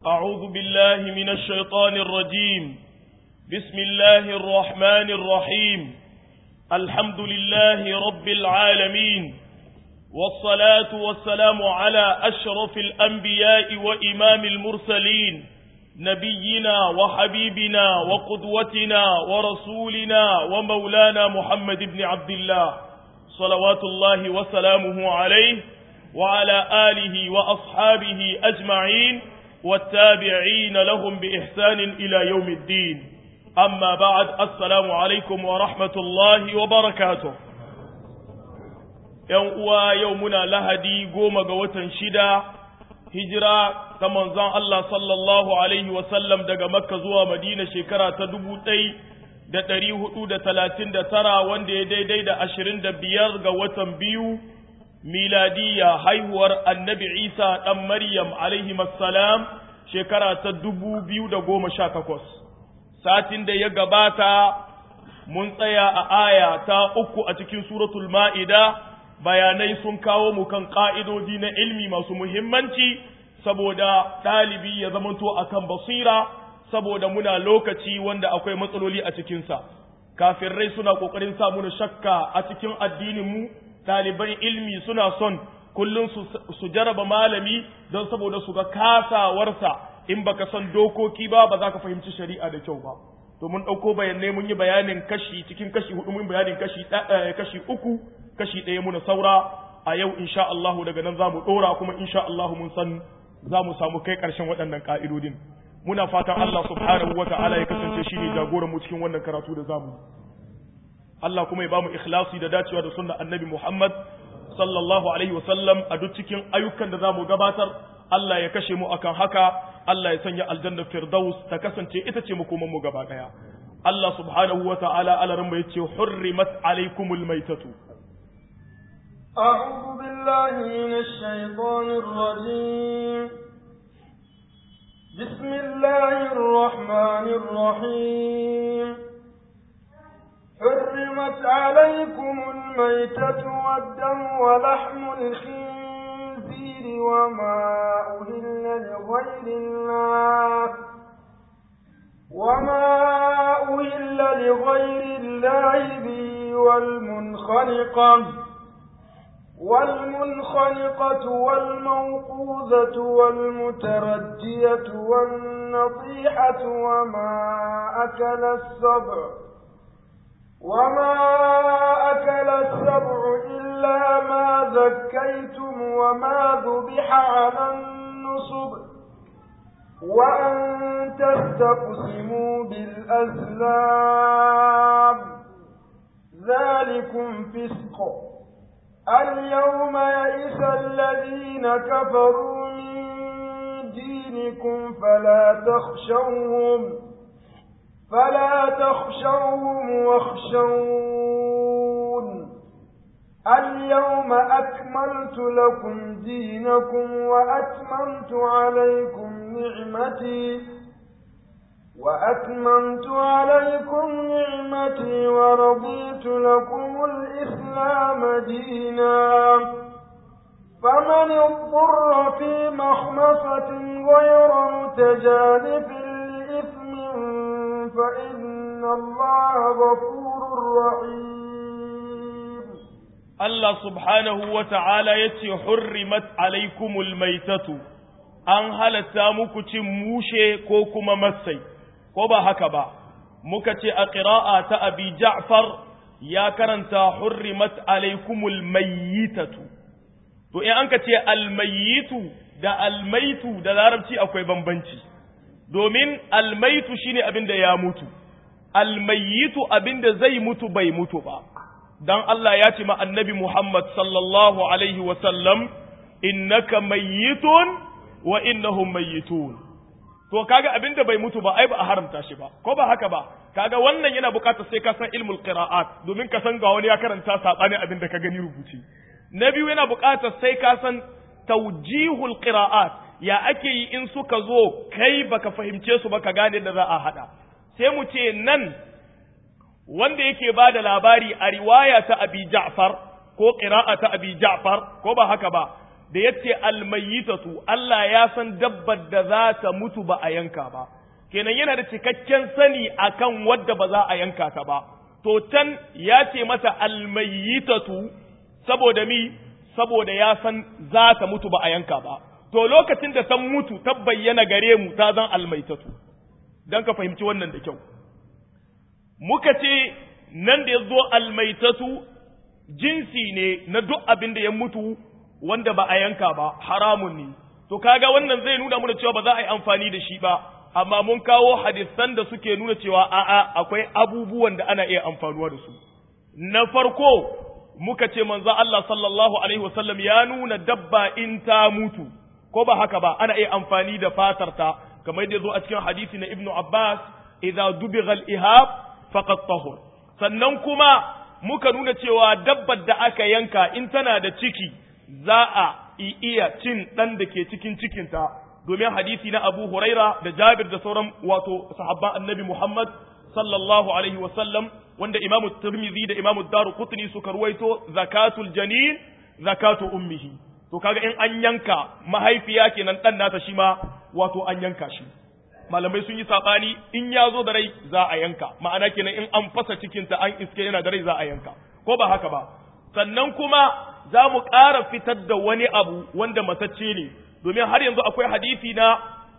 أعوذ بالله من الشيطان الرجيم بسم الله الرحمن الرحيم الحمد لله رب العالمين والصلاة والسلام على أشرف الأنبياء وإمام المرسلين نبينا وحبيبنا وقدوتنا ورسولنا ومولانا محمد بن عبد الله صلوات الله وسلامه عليه وعلى آله وأصحابه أجمعين والتابعين لهم بإحسان إلى يوم الدين أما بعد السلام عليكم ورحمة الله وبركاته يوم يومنا لهدي قوم قوة شدا hijira ta manzon Allah sallallahu alaihi wasallam daga Makka zuwa Madina shekara ta dubu ɗai da ɗari hudu da talatin da tara wanda ya daidai da ashirin da biyar ga watan biyu miladiya haihuwar annabi Isa ɗan Maryam alaihi salam shekara ta dubu biyu da goma sha takwas. Satin da ya gabata mun tsaya a aya ta uku a cikin suratul ma'ida bayanai sun kawo mu kan ƙa'idodi na ilmi masu muhimmanci saboda ɗalibi ya zamanto a kan basira saboda muna lokaci wanda akwai matsaloli a cikinsa kafirai suna ƙoƙarin sa muna shakka a cikin addininmu ɗaliban ilmi suna son kullum su jaraba malami don saboda su ga kasawarsa in baka san dokoki ba ba za ka fahimci shari'a da kyau ba to mun ɗauko bayanai mun yi bayanin kashi cikin kashi hudu mun bayanin kashi kashi uku kashi ɗaya muna saura a yau insha Allah daga nan za mu ɗora kuma insha Allah mun san za mu samu kai ƙarshen waɗannan ƙa'idodin muna fatan Allah subhanahu wa ta'ala ya kasance shi ne jagoran mu cikin wannan karatu da zamu Allah kuma ya bamu ikhlasi da dacewa da sunnar annabi Muhammad sallallahu alaihi wa sallam a duk cikin ayyukan da zamu gabatar Allah ya kashe mu akan haka Allah ya sanya aljanna firdaus ta kasance ita ce makoman mu gaba daya Allah subhanahu wa ta'ala alarin bai ce hurrimat alaikumul maitatu أعوذ بالله من الشيطان الرجيم بسم الله الرحمن الرحيم حرمت عليكم الميتة والدم ولحم الخنزير وما أهل لغير الله وما أهل لغير الله به والمنخنقة والمنخنقة والموقوذة والمتردية والنطيحة وما أكل السبع وما أكل السبع إلا ما ذكيتم وما ذبح على النصب وأن تستقسموا بالأزلام ذلكم فسق اليوم يئس الذين كفروا من دينكم فلا تخشوهم فلا تخشوهم واخشون اليوم أكملت لكم دينكم وأتممت عليكم نعمتي وأتممت عليكم نعمتي ورضيت لكم الإسلام دينا فمن اضطر في مخمصة غير متجانف لإثم فإن الله غفور رحيم الله سبحانه وتعالى يتي حرمت عليكم الميتة an halatta muku cin mushe ko kuma masai ko ba haka ba muka ce a ƙira'a ta abi ja'far ya karanta hurrimat alaikumul mayyitatu to in an ka ce almayyitu da almaitu da larabci akwai bambanci domin almaitu shine abin da ya mutu almayyitu abin da zai mutu bai mutu ba dan Allah ya ce ma annabi Muhammad sallallahu alaihi wa sallam innaka mayyitun wa innahum mayyitun to kaga abinda bai mutu ba ai ba a haramta shi ba ko ba haka ba kaga wannan yana bukatar sai ka san ilmul qira'at domin ka san ga wani ya karanta sabani abinda ka gani rubuci na biyu yana bukatar sai ka san tawjihul qira'at ya ake yi in suka zo kai baka fahimce su ba ka gane da za a hada sai mu ce nan wanda yake ba da labari a riwaya ta abi ja'far ko qira'a ta abi ja'far ko ba haka ba da yace almayyitatu Allah ya san dabbar da za ta mutu ba a yanka ba kenan yana da cikakken sani akan wadda ba za a yanka ta ba to can ya ce mata almayyitatu saboda mi saboda ya san za ta mutu ba a yanka ba to lokacin da ta mutu ta bayyana gare mu ta zan almaitatu dan ka fahimci wannan da kyau muka ce nan da ya zo almaitatu jinsi ne na duk abin da ya mutu wanda ba a yanka ba haramun ne to kaga wannan zai nuna mana cewa ba za a yi amfani da shi ba amma mun kawo hadisan da suke nuna cewa a'a akwai abubuwan da ana iya amfanuwa da su na farko muka ce manzo Allah sallallahu alaihi wasallam ya nuna dabba in ta mutu ko ba haka ba ana iya amfani da fatar ta kamar yadda zo a cikin hadisi na Ibn Abbas idza dubigha al-ihab faqad tahur sannan kuma muka nuna cewa dabbar da aka yanka in tana da ciki za a iya cin dan da ke cikin cikinta domin hadisi na Abu Huraira da Jabir da sauran wato sahabban Annabi Muhammad sallallahu alaihi wasallam wanda Imam Tirmidhi da Imam Daruqutni suka ruwaito zakatul janin zakatu ummihi to kaga in an yanka mahaifiya kenan dan nata shi ma wato an yanka shi malamai sun yi sabani in ya zo da rai za a yanka ma'ana kenan in an fasa cikinta an iske yana da rai za a yanka ko ba haka ba sannan kuma za mu ƙara fitar da wani abu wanda matacce ne domin har yanzu akwai hadisi na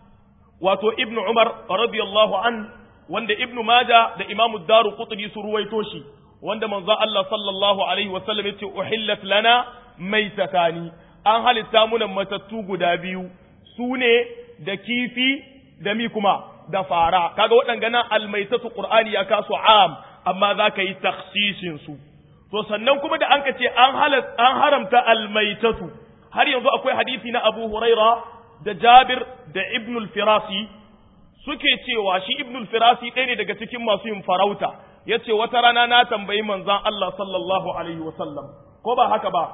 wato ibn umar radiyallahu an wanda ibn maja da imamu daru qutni su ruwaito shi wanda manzo Allah sallallahu alaihi wasallam yace uhillat lana maitatani an halitta muna matattu guda biyu su ne da kifi da mi kuma da fara kaga waɗanga almaitatu qur'ani ya kasu am amma za ka yi takhsisin su to sannan kuma da an ka ce an an haramta almaitatu har yanzu akwai hadisi na Abu Huraira da Jabir da Ibn al-Firasi suke cewa shi Ibn al-Firasi ɗaya ne daga cikin masu yin farauta yace wata rana na tambayi manzon Allah sallallahu alaihi wasallam ko ba haka ba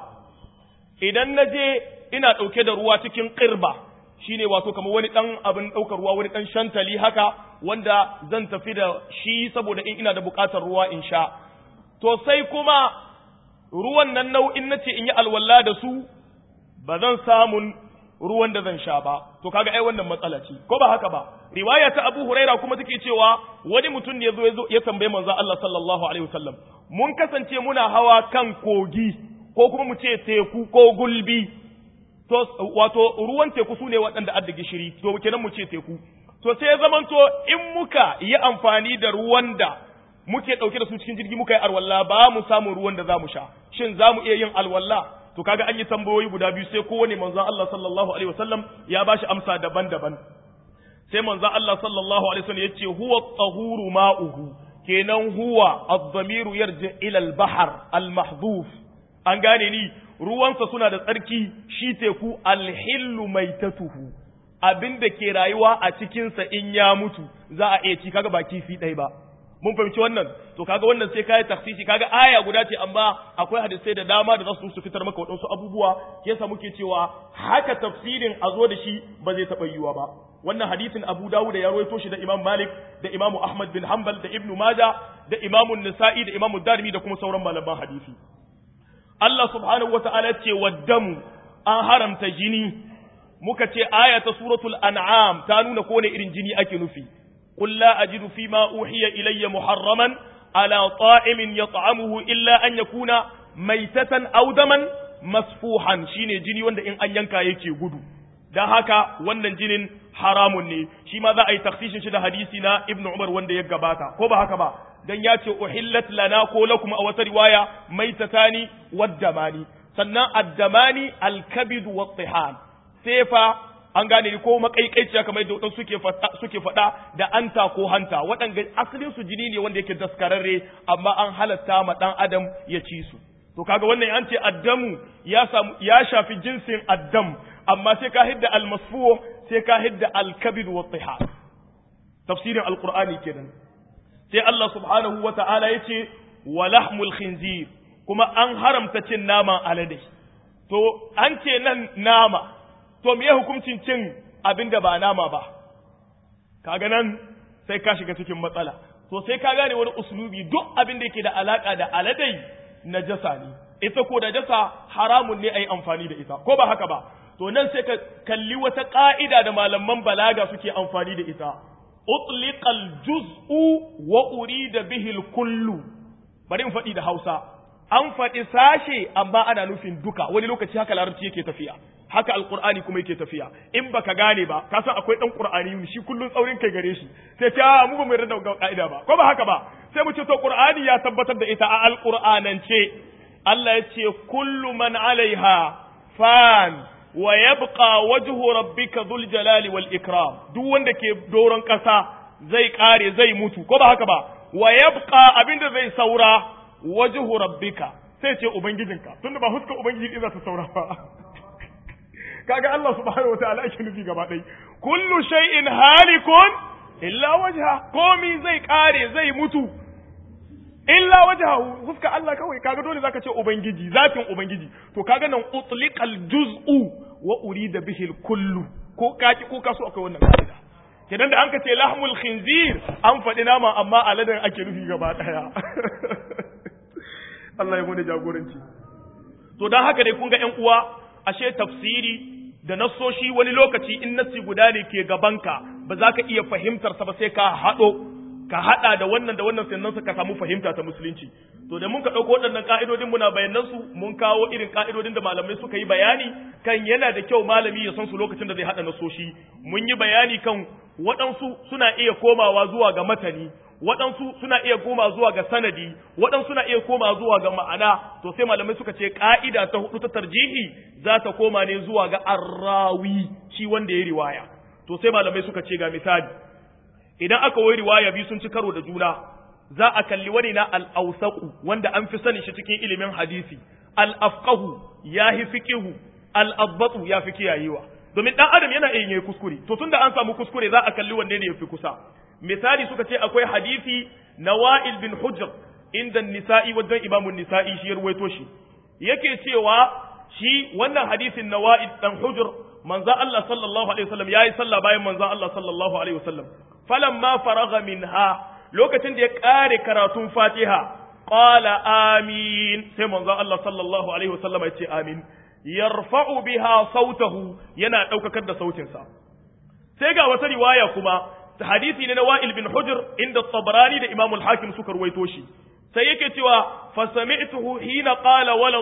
idan na je ina ɗauke da ruwa cikin ƙirba shine wato kamar wani ɗan abin ɗaukar ruwa wani ɗan shantali haka wanda zan tafi da shi saboda in ina da buƙatar ruwa in sha to sai kuma ruwan nan nau'in na ce in yi alwala da su ba zan samun ruwan da zan sha ba to kaga ai wannan matsala ce ko ba haka ba riwaya ta Abu Huraira kuma take cewa wani mutum ne yazo ya tambaye manzo Allah sallallahu alaihi wasallam mun kasance muna hawa kan kogi ko kuma mu ce teku ko gulbi to wato ruwan teku su ne waɗanda adda gishiri to kenan mu ce teku to sai zaman to in muka yi amfani da ruwan da muke ɗauke da su cikin jirgi muka yi alwala ba mu samu ruwan da za mu sha shin za mu iya yin alwala to kaga an yi tambayoyi guda biyu sai kowane manzon Allah sallallahu alaihi wasallam ya bashi amsa daban-daban sai manzon Allah sallallahu alaihi wasallam yace huwa tahuru ma'uhu kenan huwa ad-damiru yarji ila al-bahr al-mahdhuf an gane ni ruwansa suna da tsarki shi teku alhillu maitatuhu abin da ke rayuwa a cikinsa in ya mutu za a iya ci kaga ba kifi ɗaya ba mun fahimci wannan to kaga wannan sai kai taksisi kaga aya guda ce amma akwai hadisai da dama da za su fitar maka waɗansu abubuwa yasa muke cewa haka tafsirin a zo da shi ba zai taɓa yiwuwa ba wannan hadisin Abu Dawud ya rawaito shi da Imam Malik da Imam Ahmad bin Hanbal da Ibn Majah da Imam Nisa'i da Imam Darimi da kuma sauran malaman hadisi Allah subhanahu wa ta'ala ce waddamu an haramta jini, muka ce aya ta suratul an'am ta nuna kone irin jini ake nufi, Kulla a jiru fi ma uhiya ilayya muharraman ala ta'imin ya ta'amuhu illa an ya kuna maitatan audaman masfuhan shine jini wanda in an yanka yake gudu. Don haka wannan jinin haramun ne, shi ma za a yi taksishin shi da hadisi na Ibn Umar wanda ya gabata, ko ba haka ba, dan ya ce uhillat lana ko lakum a wata riwaya maitatani waddamani sannan addamani alkabid wa tsihan sefa an gane ni ko makaikaiciya kamar yadda wadansu suke fada suke fada da anta ko hanta waɗanda asalin su jini ne wanda yake daskararre amma an halatta ma dan adam ya ci su to kaga wannan an ce addamu ya samu ya shafi jinsin addam amma sai ka hidda almasfu sai ka hidda alkabid wa tsihan tafsirin alqur'ani kenan sai Allah subhanahu wa ta'ala ya ce, wa lahmul khinzir kuma an haramta cin naman alade. To, an ce nan nama, to me hukuncin cin abin da ba nama ba, kaga nan sai ka shiga cikin matsala. To, sai ka gane wani usulubi duk abin da yake da alaƙa da aladai na jasa ne. ita ko najasa haramun ne a yi amfani da ita ko ba haka ba to nan sai ka kalli wata ƙa'ida da malaman balaga suke amfani da ita utliqal juz'u wa urida bihil kullu bari in faɗi da Hausa an faɗi sashe amma ana nufin duka wani lokaci haka larabci yake tafiya haka alqur'ani kuma yake tafiya in baka gane ba ka san akwai dan qur'ani shi kullun tsaurin kai gare shi sai ta mu ba mu yarda da ka'ida ba ko ba haka ba sai mu ce to qur'ani ya tabbatar da ita a alqur'anance Allah ya ce kullu man alaiha fan wa yabqa wajhu rabbika dhul jalali wal ikram duk wanda ke doron kasa zai kare zai mutu ko ba haka ba wa yabqa abinda zai saura wajhu rabbika sai ce ubangijinka tunda ba huska ubangiji din za ta saura ba kaga Allah subhanahu wataala ake nufi gaba ɗaya kullu shay'in halikun illa wajha komi zai kare zai mutu illa wajhahu huska Allah kawai kaga dole zaka ce ubangiji zatin ubangiji to kaga nan utliqal juz'u wa urida bihi kullu ko kaki ko kaso akwai wannan kaida kenan da an ka ce lahmul khinzir an faɗi nama amma aladan ake nufi gaba daya Allah ya gode jagoranci to dan haka dai kun ga ƴan uwa ashe tafsiri da nassoshi wani lokaci in nassi guda ne ke gabanka ba za ka iya fahimtar sa ba sai ka haɗo ka hada da wannan da wannan sannan ka samu fahimta ta musulunci to da mun ka dauko waɗannan ka'idodin muna bayanan su mun kawo irin ka'idodin da malamai suka yi bayani kan yana da kyau malami ya san su lokacin da zai hada nasoshi mun yi bayani kan waɗansu suna iya komawa zuwa ga matani waɗansu suna iya koma zuwa ga sanadi waɗansu suna iya koma zuwa ga ma'ana to sai malamai suka ce ka'ida ta hudu ta tarjihi za ta koma ne zuwa ga arrawi shi wanda ya riwaya to sai malamai suka ce ga misali idan aka wai riwaya biyu sun ci karo da juna za a kalli wani na al-awsaqu wanda an fi sanin shi cikin ilimin hadisi al-afqahu ya fi fiqihu al-adbatu ya fi kiyayewa domin dan adam yana iya yin kuskure to tunda an samu kuskure za a kalli wanne ne yafi kusa misali suka ce akwai hadisi na Wa'il bin Hujr inda nisa'i wajen imamun nisa'i shi ya ruwaito shi yake cewa shi wannan hadisin na Wa'il dan Hujr manzo Allah sallallahu alaihi wasallam yayi sallah bayan manzo Allah sallallahu alaihi wasallam falamma faragha minha lokacin da ya kare karatun Fatiha qala amin sai manzo Allah sallallahu alaihi wasallam ya ce amin yarfa'u biha sautahu yana daukakar da sautinsa sai ga wata riwaya kuma hadisi ne na Wa'il bin Hujr inda Tabarani da Imam al-Hakim suka ruwaito shi sai yake cewa fa sami'tuhu hina qala wala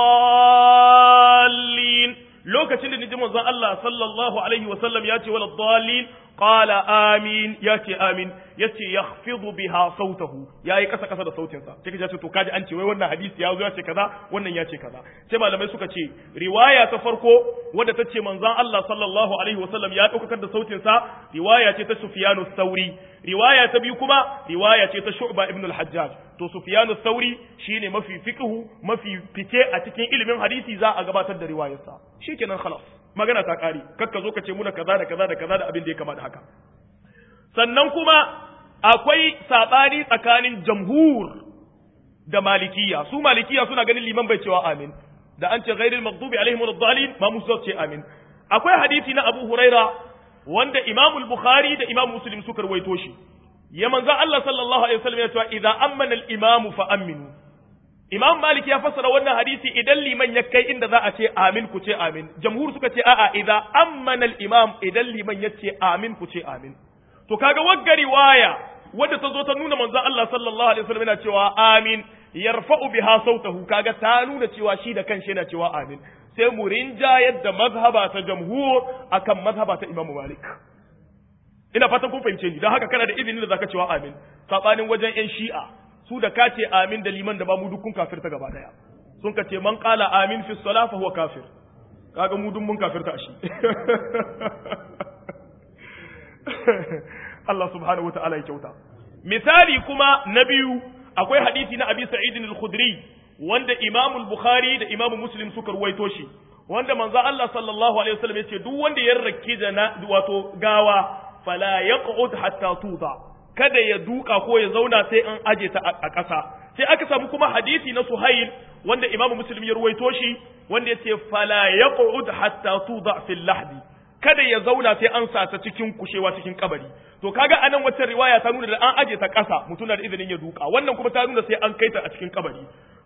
dallin lokacin da niji manzon Allah sallallahu alaihi wa sallam ya ce wala dallin qala amin ya ce amin ya ce yakhfidu biha sautahu yayi kasa kasa da sautin sa sai kace to kaji an ce wai wannan hadisi ya zo ya ce kaza wannan ya ce kaza sai malamai suka ce riwaya ta farko wadda ta ce manzon Allah sallallahu alaihi wa sallam ya daukar da sautin sa riwaya ce ta Sufyanu Sauri riwaya ta biyu kuma riwaya ce ta Shu'ba ibn al-Hajjaj to Sufyanu Sauri shine mafi fiqhu mafi fice a cikin ilimin hadisi za a gabatar da riwayarsa shikenan khalas magana ta kare kakka zo ka ce muna kaza da kaza da kaza da abin da ya kama da haka sannan kuma akwai sabani tsakanin jamhur da malikiya su malikiya suna ganin liman bai cewa amin da an ce ghairil maghdubi alaihim waladdallin ma musu ce amin akwai hadisi na Abu Huraira wanda Imam al-Bukhari da Imam Muslim suka rawaito shi ya manzo Allah sallallahu alaihi wasallam ya ce idza ammana al-imam fa aminu Imam Malik ya fassara wannan hadisi idan liman ya kai inda za a ce amin ku ce amin jamhur suka ce a'a idza ammana al-imam idan liman ya ce amin ku ce amin to kaga wagga riwaya wadda ta zo ta nuna manzon Allah sallallahu alaihi wasallam yana cewa amin yarfa'u biha sautahu kaga ta nuna cewa shi da kanshi yana cewa amin sai mu rinjayar da mazhaba ta jamhur akan mazhaba ta Imam Malik ina fatan kun fahimce ni don haka kana da izini da zaka cewa amin sabanin wajen yan shi'a su da ka ce amin da liman da ba mu dukkan kafirta gaba daya sun ka ce man qala amin fi salah fa huwa kafir kaga mu dun mun kafirta shi Allah subhanahu wa ta'ala ya kyauta misali kuma na biyu akwai hadisi na Abi Sa'id al-Khudri wanda Imam al-Bukhari da Imam Muslim suka ruwaito shi wanda manzo Allah sallallahu alaihi wasallam yace duk wanda ya rakki da wato gawa fala yaq'ud hatta tuda kada ya duka ko ya zauna sai an aje ta a ƙasa sai aka samu kuma hadisi na Suhail wanda Imam Muslim ya ruwaito shi wanda yace fala yaq'ud hatta tuda fil lahdi kada ya zauna sai an sa ta cikin kushewa cikin kabari to kaga anan wata riwaya ta nuna da an aje ta ƙasa mutum na da izinin ya duka wannan kuma ta nuna sai an kai ta a cikin kabari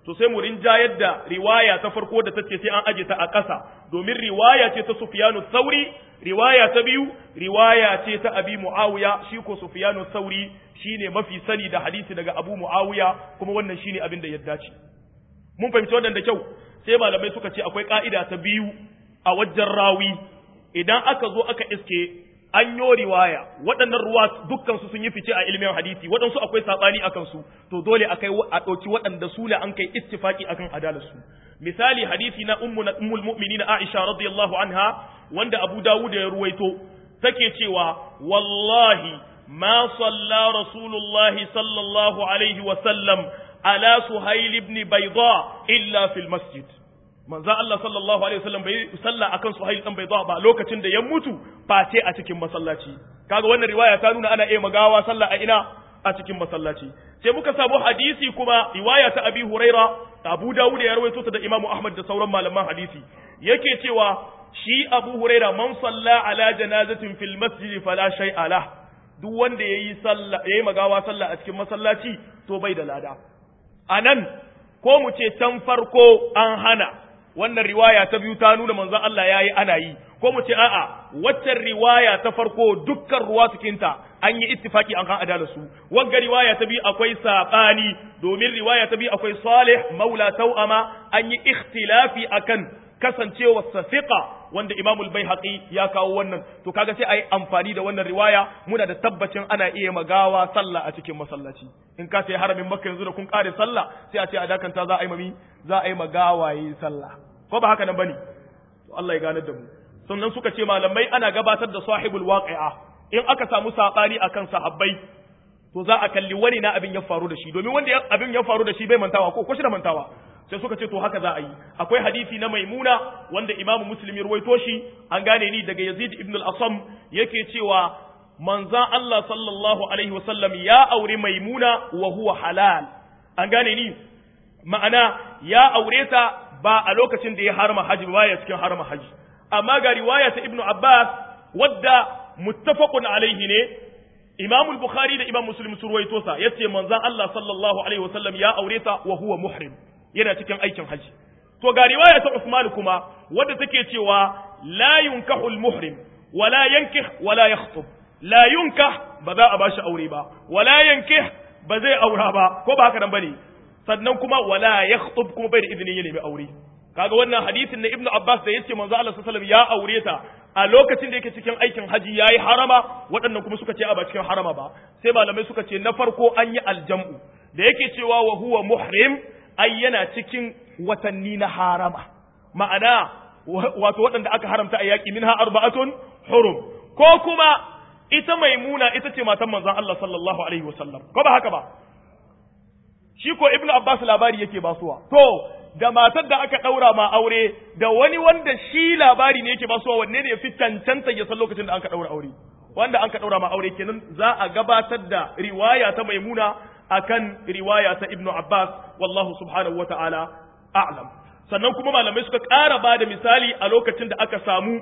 to sai mu rinjayar da riwaya ta farko da tace sai an aje ta a ƙasa domin riwaya ce ta Sufyanu Thauri riwaya ta biyu riwaya ce ta Abi Muawiya shi ko Sufyanu Thauri shine mafi sani da hadisi daga Abu Muawiya kuma wannan shine abin da ya dace mun fahimci wannan da kyau sai malamai suka ce akwai ka'ida ta biyu a wajen rawi idan aka zo aka iske an yo riwaya waɗannan ruwa dukkan su sun yi fice a ilimin hadisi waɗansu akwai sabani akan su to dole akai a ɗauki waɗanda su ne an kai ittifaki akan adalar su misali hadisi na ummu ummul mu'minin Aisha radiyallahu anha wanda Abu Dawud ya ruwaito take cewa wallahi ma salla rasulullahi sallallahu alaihi wa sallam ala suhail ibn bayda illa fil masjid manzo Allah sallallahu alaihi wasallam bai salla akan suhail dan bayda ba lokacin da ya mutu face a cikin masallaci kaga wannan riwaya ta nuna ana iya magawa sallah a ina a cikin masallaci sai muka samu hadisi kuma riwaya ta Abi Huraira Abu Dawud ya rawaito ta da Imam Ahmad da sauran malaman hadisi yake cewa shi Abu Huraira man salla ala janazatin fil masjid fala shay'a lah duk wanda yayi sallah yayi magawa sallah a cikin masallaci to bai da lada anan ko mu ce can farko an hana wannan riwaya ta biyu ta nuna manzon Allah yayi ana yi ko mu ce a'a waccan riwaya ta farko dukkan ruwa cikinta an yi ittifaki an kan adala su wagga riwaya ta biyu akwai sabani domin riwaya ta biyu akwai Salih Maula Tau'ama an yi ikhtilafi akan kasancewa safiqa wanda Imam al-Baihaqi ya kawo wannan to kaga sai ayi amfani da wannan riwaya muna da tabbacin ana iya magawa sallah a cikin masallaci in ka sai haramin Makka yanzu da kun kare sallah sai a ce a dakanta za a yi mami za a yi magawa yi sallah ko ba haka nan bane to Allah ya ganar da mu sannan suka ce malamai ana gabatar da sahibul waqi'a in aka samu sabani akan sahabbai to za a kalli wani na abin ya faru da shi domin wanda abin ya faru da shi bai mantawa ko ko shi da mantawa sai suka ce to haka za a yi akwai hadisi na maimuna wanda imamu muslim ya ruwaito shi an gane ni daga yazid ibn al-asam yake cewa manzan Allah sallallahu alaihi wasallam ya aure maimuna wa huwa halal an gane ni ma'ana ya aure ta ba a lokacin da ya harma haji ba ya cikin harma haji amma ga riwaya ta ibn abbas wadda muttafaqun alaihi ne imam al-bukhari da imam muslim su ruwaito sa yace manzan Allah sallallahu alaihi wasallam ya aure ta wa huwa muhrim yana cikin aikin haji to ga riwaya ta Usman kuma wadda take cewa la yunkahu al-muhrim wala yankih wala yakhطب la yunkah ba za a bashi aure ba wala yankih ba zai aura ba ko ba haka nan bane sannan kuma wala yakhطب kuma bai da izinin ya nemi aure kaga wannan hadisin na Ibn Abbas da yace manzo Allah sallallahu alaihi wasallam ya aure ta a lokacin da yake cikin aikin haji yayi harama waɗannan kuma suka ce a ba cikin harama ba sai malamai suka ce na farko an yi aljam'u da yake cewa wa huwa muhrim ai yana cikin watanni na harama ma'ana wato waɗanda aka haramta a yaƙi minha arba'atun hurum ko kuma ita maimuna ita ce matan manzon Allah sallallahu alaihi wasallam ko ba haka ba shi ko ibnu abbas labari yake basuwa to da matar da aka ɗaura ma aure da wani wanda shi labari ne yake basuwa wanne ne ya fi cancanta ya san lokacin da aka ɗaura aure wanda an ka ɗaura ma aure kenan za a gabatar da riwaya ta maimuna akan riwaya ta ibnu abbas wallahu subhanahu wa ta'ala a'lam sannan kuma malamai suka ƙara ba da misali a lokacin da aka samu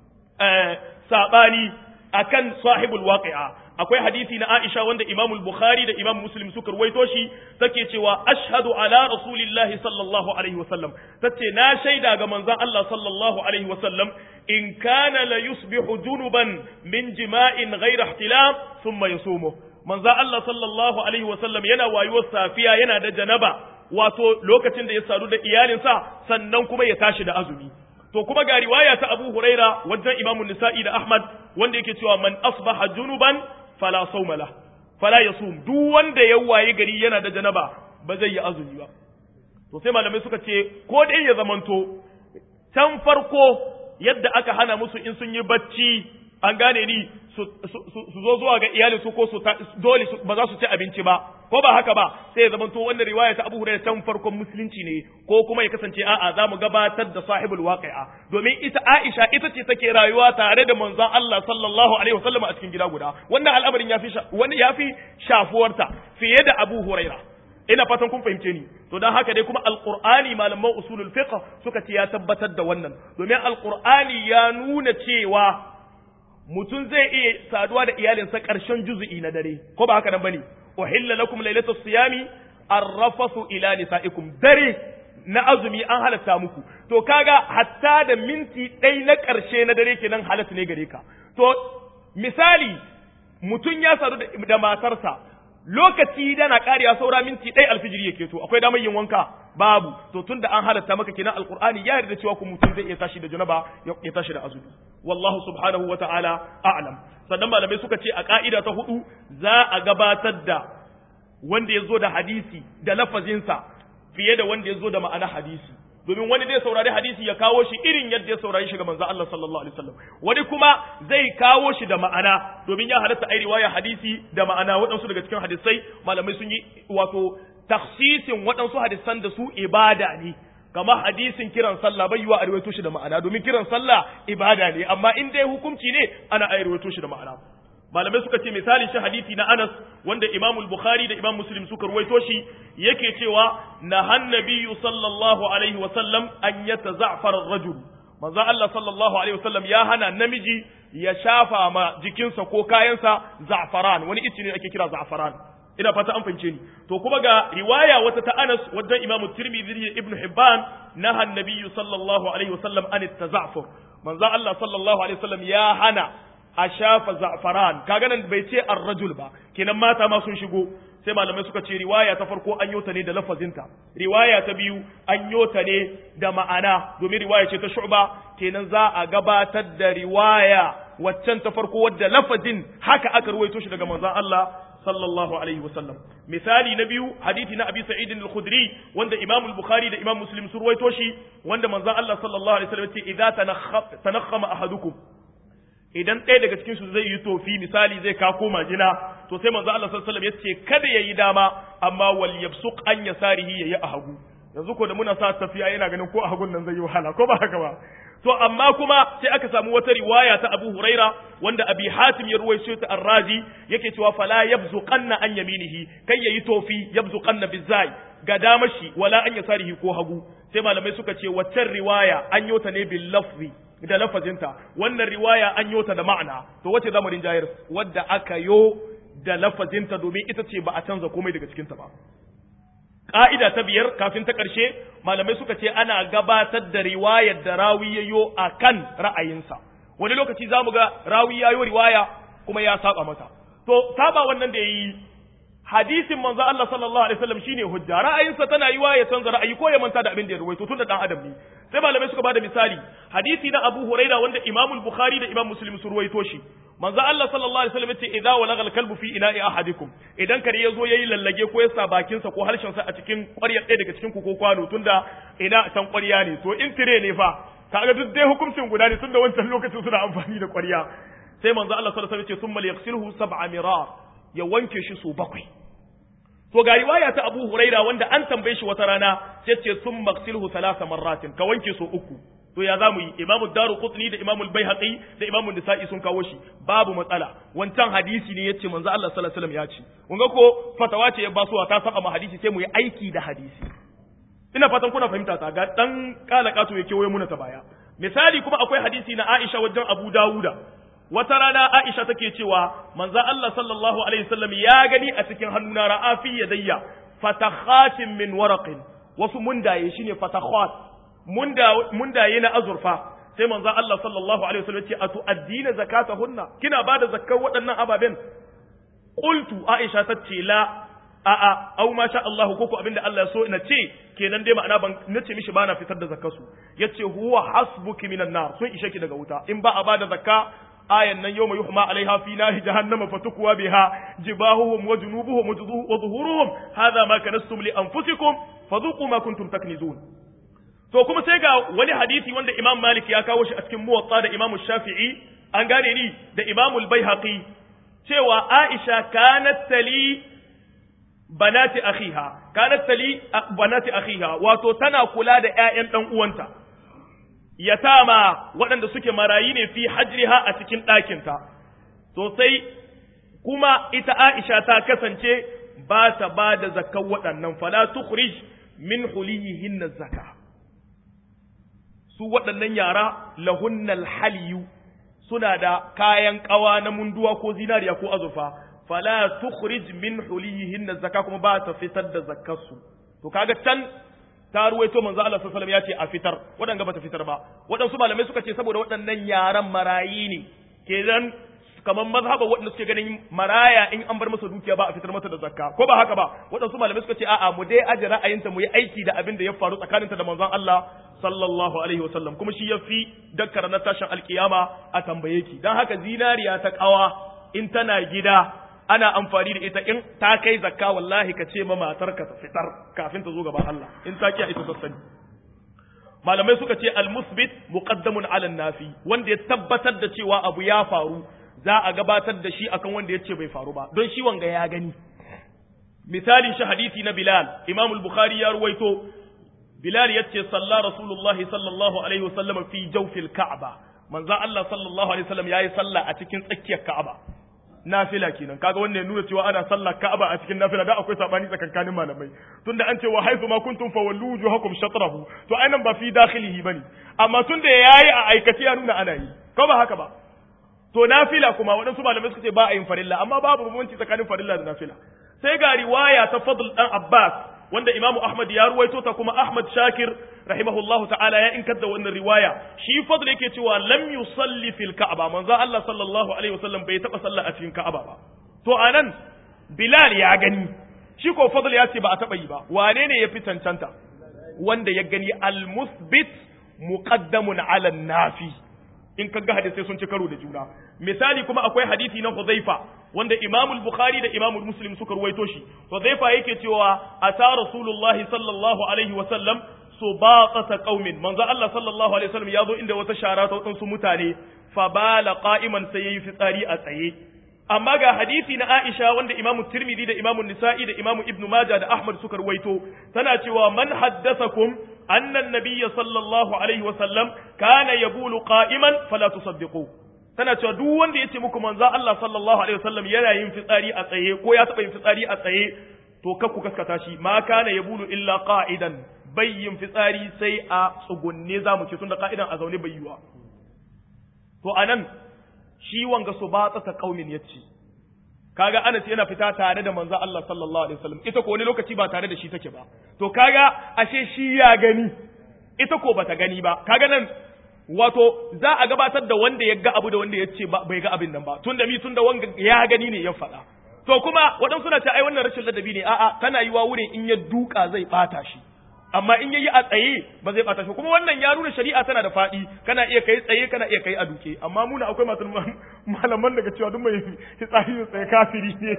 saɓani akan sahibul waqi'a akwai hadisi na Aisha wanda Imam al-Bukhari da Imam Muslim suka ruwaito shi take cewa ashhadu ala rasulillahi sallallahu alaihi wasallam tace na shaida ga manzon Allah sallallahu alaihi wasallam in kana la yusbihu junuban min jima'in ghayra ihtilam thumma yasumu manzon Allah sallallahu alaihi wasallam yana wayuwar safiya yana da janaba wato lokacin da ya sadu da iyalinsa sannan kuma ya tashi da azumi to kuma ga riwaya ta Abu Huraira wajen Imam Nisa'i da Ahmad wanda yake cewa man asbaha junuban fala sawma la fala yasum duk wanda ya waye gari yana da janaba ba zai yi azumi ba to sai malamai suka ce ko dai ya zamanto can farko yadda aka hana musu in sun yi bacci an gane ni su zo zuwa ga iyali su ko su dole ba za su ci abinci ba ko ba haka ba sai ya zamanto wannan riwaya ta Abu Hurairah can farkon musulunci ne ko kuma ya kasance a'a za mu gabatar da sahibul waqi'a domin ita Aisha ita ce take rayuwa tare da manzon Allah sallallahu alaihi wasallam a cikin gida guda wannan al'amarin yafi wani yafi shafuwarta fiye da Abu Hurairah ina fatan kun fahimce ni to dan haka dai kuma alqur'ani malaman usulul fiqh suka ce ya tabbatar da wannan domin alqur'ani ya nuna cewa mutum zai iya saduwa da iyalinsa ƙarshen juzu'i na dare ko ba haka nan bane uhilla lakum lailatul siyami arrafasu ila nisaikum dare na azumi an halatta muku to kaga hatta da minti ɗai na ƙarshe na dare kenan halatta ne gare ka to misali mutum ya sadu da matarsa lokaci dana ƙariya saura minti ɗai alfijiri yake to akwai damar yin wanka babu to tun da an halatta maka kenan alqur'ani ya yarda cewa ku mutum zai iya tashi da janaba ya tashi da azumi wallahu subhanahu wata'ala a'lam sannan malamai suka ce a ka'ida ta hudu za a gabatar da wanda ya zo da hadisi da lafazinsa fiye da wanda ya zo da ma'ana hadisi domin wani zai saurari hadisi ya kawo shi irin yadda ya saurari shi ga manzo Allah sallallahu alaihi wasallam wani kuma zai kawo shi da ma'ana domin ya halatta ai riwaya hadisi da ma'ana waɗansu daga cikin hadisai malamai sun yi wato takhsisin waɗansu hadisan da su ibada ne kama hadisin kiran sallah bai yiwa a rawaito shi da ma'ana domin kiran sallah ibada ne amma in dai hukunci ne ana ai rawaito shi da ma'ana malamai suka ce misali shi hadisi na Anas wanda Imam Bukhari da Imam Muslim suka ruwaito shi yake cewa nahan nabiyyu sallallahu alaihi wa sallam an yataza'far ar-rajul manzo Allah sallallahu alaihi wa sallam ya hana namiji ya shafa ma jikinsa ko kayansa za'faran wani ice ne ake kira za'faran ina fata an fahimce ni to kuma ga riwaya wata ta Anas wajen Imam Tirmidhi da Ibn Hibban nahan nabiyyu sallallahu alaihi wa sallam an taza'fur manzo Allah sallallahu alaihi wa sallam ya hana a shafa za'faran kaga nan bai ce ar-rajul ba kenan mata ma sun shigo sai malamai suka ce riwaya ta farko an yota ne da lafazinta riwaya ta biyu an yota ne da ma'ana domin riwaya ce ta shu'ba kenan za a gabatar da riwaya waccan ta farko wadda lafazin haka aka ruwaito shi daga manzon Allah sallallahu alaihi wasallam misali na biyu hadisi na abi sa'id al-khudri wanda imam al-bukhari da imam muslim sun ruwaito shi wanda manzon Allah sallallahu alaihi wasallam ya ce idza tanakhama ahadukum idan ɗaya daga cikin su zai yi tofi misali zai kako majina to sai manzo Allah sallallahu alaihi wasallam yace kada yayi dama amma wal yabsuq an yasarihi yayi a hagu yanzu ko da muna sa tafiya yana ganin ko a hagun nan zai yi wahala ko ba haka ba to amma kuma sai aka samu wata riwaya ta Abu Huraira wanda Abi Hatim ya ruwaito ta Ar-Razi yake cewa fala yabzuqanna an yaminihi kai yayi tofi yabzuqanna bizai ga damashi wala an yasarihi ko hagu sai malamai suka ce waccan riwaya an yota ne bil lafzi da lafazinta wannan riwaya an yota da ma'ana to wace zamanin jayar wadda aka yo da lafazinta domin ita ce ba a canza komai daga cikinta ba ƙa'ida ta biyar kafin ta ƙarshe malamai suka ce ana gabatar da riwayar da rawi ya yo a kan ra'ayinsa wani lokaci za mu ga rawi ya yo riwaya kuma ya saba mata to saba wannan da ya yi hadisin manzo Allah sallallahu alaihi wasallam shine hujja ra'ayinsa tana yiwa ya canza ra'ayi ko ya manta da abin da ya ruwaito tunda dan adam ne sai malamai suka bada misali hadisi na Abu Huraira wanda Imam Bukhari da Imam Muslim sun ruwaito shi manzo Allah sallallahu alaihi wasallam yace idza walagha al-kalbu fi ina'i ahadikum idan kare yazo yayi lallage ko ya sa bakin sa ko harshen sa a cikin ƙwaryar ɗaya daga cikin ku ko kwano tunda ina can ƙwarya ne to in tire ne fa kaga duk dai hukuncin guda ne tunda wancan lokacin suna amfani da ƙwarya sai manzo Allah sallallahu alaihi wasallam yace summa yaghsilhu sab'a mirar ya wanke shi so bakwai to ga riwaya ta Abu Huraira wanda an tambaye shi wata rana sai ce sun maksilhu salasa marratin ka wanke so uku to ya zamu yi Imam Daruqutni da Imam Al-Baihaqi da Imam Nisa'i sun kawo shi babu matsala wancan hadisi ne yace manzo Allah sallallahu alaihi wasallam ya ce kun ga ko fatawa ce ya basuwa ta saba ma hadisi sai mu yi aiki da hadisi ina fatan kuna fahimta ta ga dan kala kato yake waye muna ta baya misali kuma akwai hadisi na Aisha wajen Abu Dawuda wata rana Aisha take cewa manzo Allah sallallahu alaihi wasallam ya gani a cikin hannuna ra'a fi yadayya fatakhatin min waraqin wasu mundaye shine fatakhat munda mundaye na azurfa sai manzo Allah sallallahu alaihi wasallam ce atu addina zakatahunna kina bada zakkar waɗannan ababen qultu Aisha tace la a'a au ma sha Allah ko ko abinda Allah ya so ina ce kenan dai ma'ana ban nace mishi bana fitar da zakkar su yace huwa hasbuki minan nar sun ishe ki daga wuta in ba a bada zakka ayan nan yawma yuhma alaiha fi nahi jahannama fatukwa biha jibahuhum wa junubuhum wa zuhuruhum hadha ma kanastum li anfusikum fadhuqu ma kuntum taknizun to kuma sai ga wani hadisi wanda Imam Malik ya kawo shi a cikin Muwatta da Imam Shafi'i an gane ni da Imam Al-Baihaqi cewa Aisha kanat tali banati akhiha kanat tali banati akhiha wato tana kula da ƴaƴan dan uwanta yatama waɗanda suke marayi ne fi hajriha a cikin ɗakinta to sai kuma ita Aisha ta kasance ba ta ba da zakkan waɗannan fala tukhrij min huliyihinna zakka su waɗannan yara lahunnal haliyu suna da kayan ƙawa na munduwa ko zinariya ko azurfa fala tukhrij min huliyihinna zakka kuma ba ta fitar da zakkarsu to kaga can ta ruwaito manzo Allah sallallahu alaihi wasallam ya ce a fitar wadanga bata fitar ba wadansu malamai suka ce saboda waɗannan yaran marayi ne kenan kamar mazhaba waɗanda suke ganin maraya in an bar masa dukiya ba a fitar masa da zakka ko ba haka ba waɗansu malamai suka ce a'a mu dai aje ra'ayinta mu yi aiki da abin da ya faru tsakaninta da manzon Allah sallallahu alaihi wasallam kuma shi yafi dakkar na tashin alkiyama a tambaye ki dan haka zinariya ta kawa in tana gida ana amfani da ita in ta kai zakka wallahi ka ce ma matarka ta fitar kafin ta zo gaban Allah in ta kiya ita sassani malamai suka ce al-musbit muqaddamun ala nafi wanda ya tabbatar da cewa abu ya faru za a gabatar da shi akan wanda ya ce bai faru ba don shi wanga ya gani misalin shi hadisi na Bilal Imam al-Bukhari ya ruwaito Bilal yace salla Rasulullahi sallallahu alaihi wasallam fi jawfil Ka'aba manzo Allah sallallahu alaihi wasallam yayi sallah a cikin tsakiyar Ka'aba nafila kenan kaga wannan ya nuna cewa ana sallar Ka'aba a cikin nafila da akwai sabani tsakankanin malamai tunda an ce wa haythu ma kuntum fawallu wujuhakum shatrahu to anan ba fi dakhilihi bane amma tunda yayi a aikace ya nuna ana yi ko ba haka ba to nafila kuma waɗansu malamai suka ce ba a yin farilla amma babu bambanci tsakanin farilla da nafila sai ga riwaya ta Fadl dan Abbas wanda Imam Ahmad ya ruwaito ta kuma Ahmad Shakir rahimahullahu ta'ala ya inkar da wannan riwaya shi Fadl yake cewa lam yusalli fil Ka'aba manzo Allah sallallahu alaihi wasallam bai taba sallah a cikin Ka'aba ba to anan Bilal ya gani shi ko Fadl ya ce ba a taba yi ba wane ne ya fi cancanta wanda ya gani al-musbit muqaddamun ala nafi in ka ga hadisai sun ci karo da juna misali kuma akwai hadisi na Hudhaifa wanda Imam al-Bukhari da Imam Muslim suka ruwaito shi Hudhaifa yake cewa ata Rasulullahi sallallahu alaihi wa sallam subaqata qaumin manzo Allah sallallahu alaihi wasallam yazo inda wata shara ta wadansu mutane fa bala qa'iman sai yayi fitsari a tsaye amma ga hadisi na Aisha wanda Imam Tirmidhi da Imam Nisa'i da Imam Ibn Majah da Ahmad suka ruwaito tana cewa man haddathakum anna an-nabiyya sallallahu alaihi wa sallam kana yabulu qa'iman fala tusaddiqu tana cewa duk wanda yace muku manzo Allah sallallahu alaihi wasallam yana yin fitsari a tsaye ko ya taba yin fitsari a tsaye to kar ku kaskata shi ma kana yabulu illa qa'idan bayyin fitsari sai a tsugunne zamu ce tunda qa'idan a zaune bai yiwa to anan shi wanga su ba ta kaumin yace kaga Anas yana fita tare da manzo Allah sallallahu alaihi wasallam ita ko wani lokaci ba tare da shi take ba to kaga ashe shi ya gani ita ko bata gani ba kaga nan wato za a gabatar da wanda ya ga abu da wanda ya ce bai ga abin nan ba tunda mi tunda wanga ya gani ne ya faɗa to kuma waɗansu suna ce ai wannan rashin ladabi ne a'a tana yiwa wurin in ya duka zai bata shi amma in yayi a tsaye ba zai bata shi kuma wannan ya nuna shari'a tana da faɗi kana iya kai tsaye kana iya kai a duke amma muna akwai masu malaman daga cewa duk mai tsari tsaye kafiri ne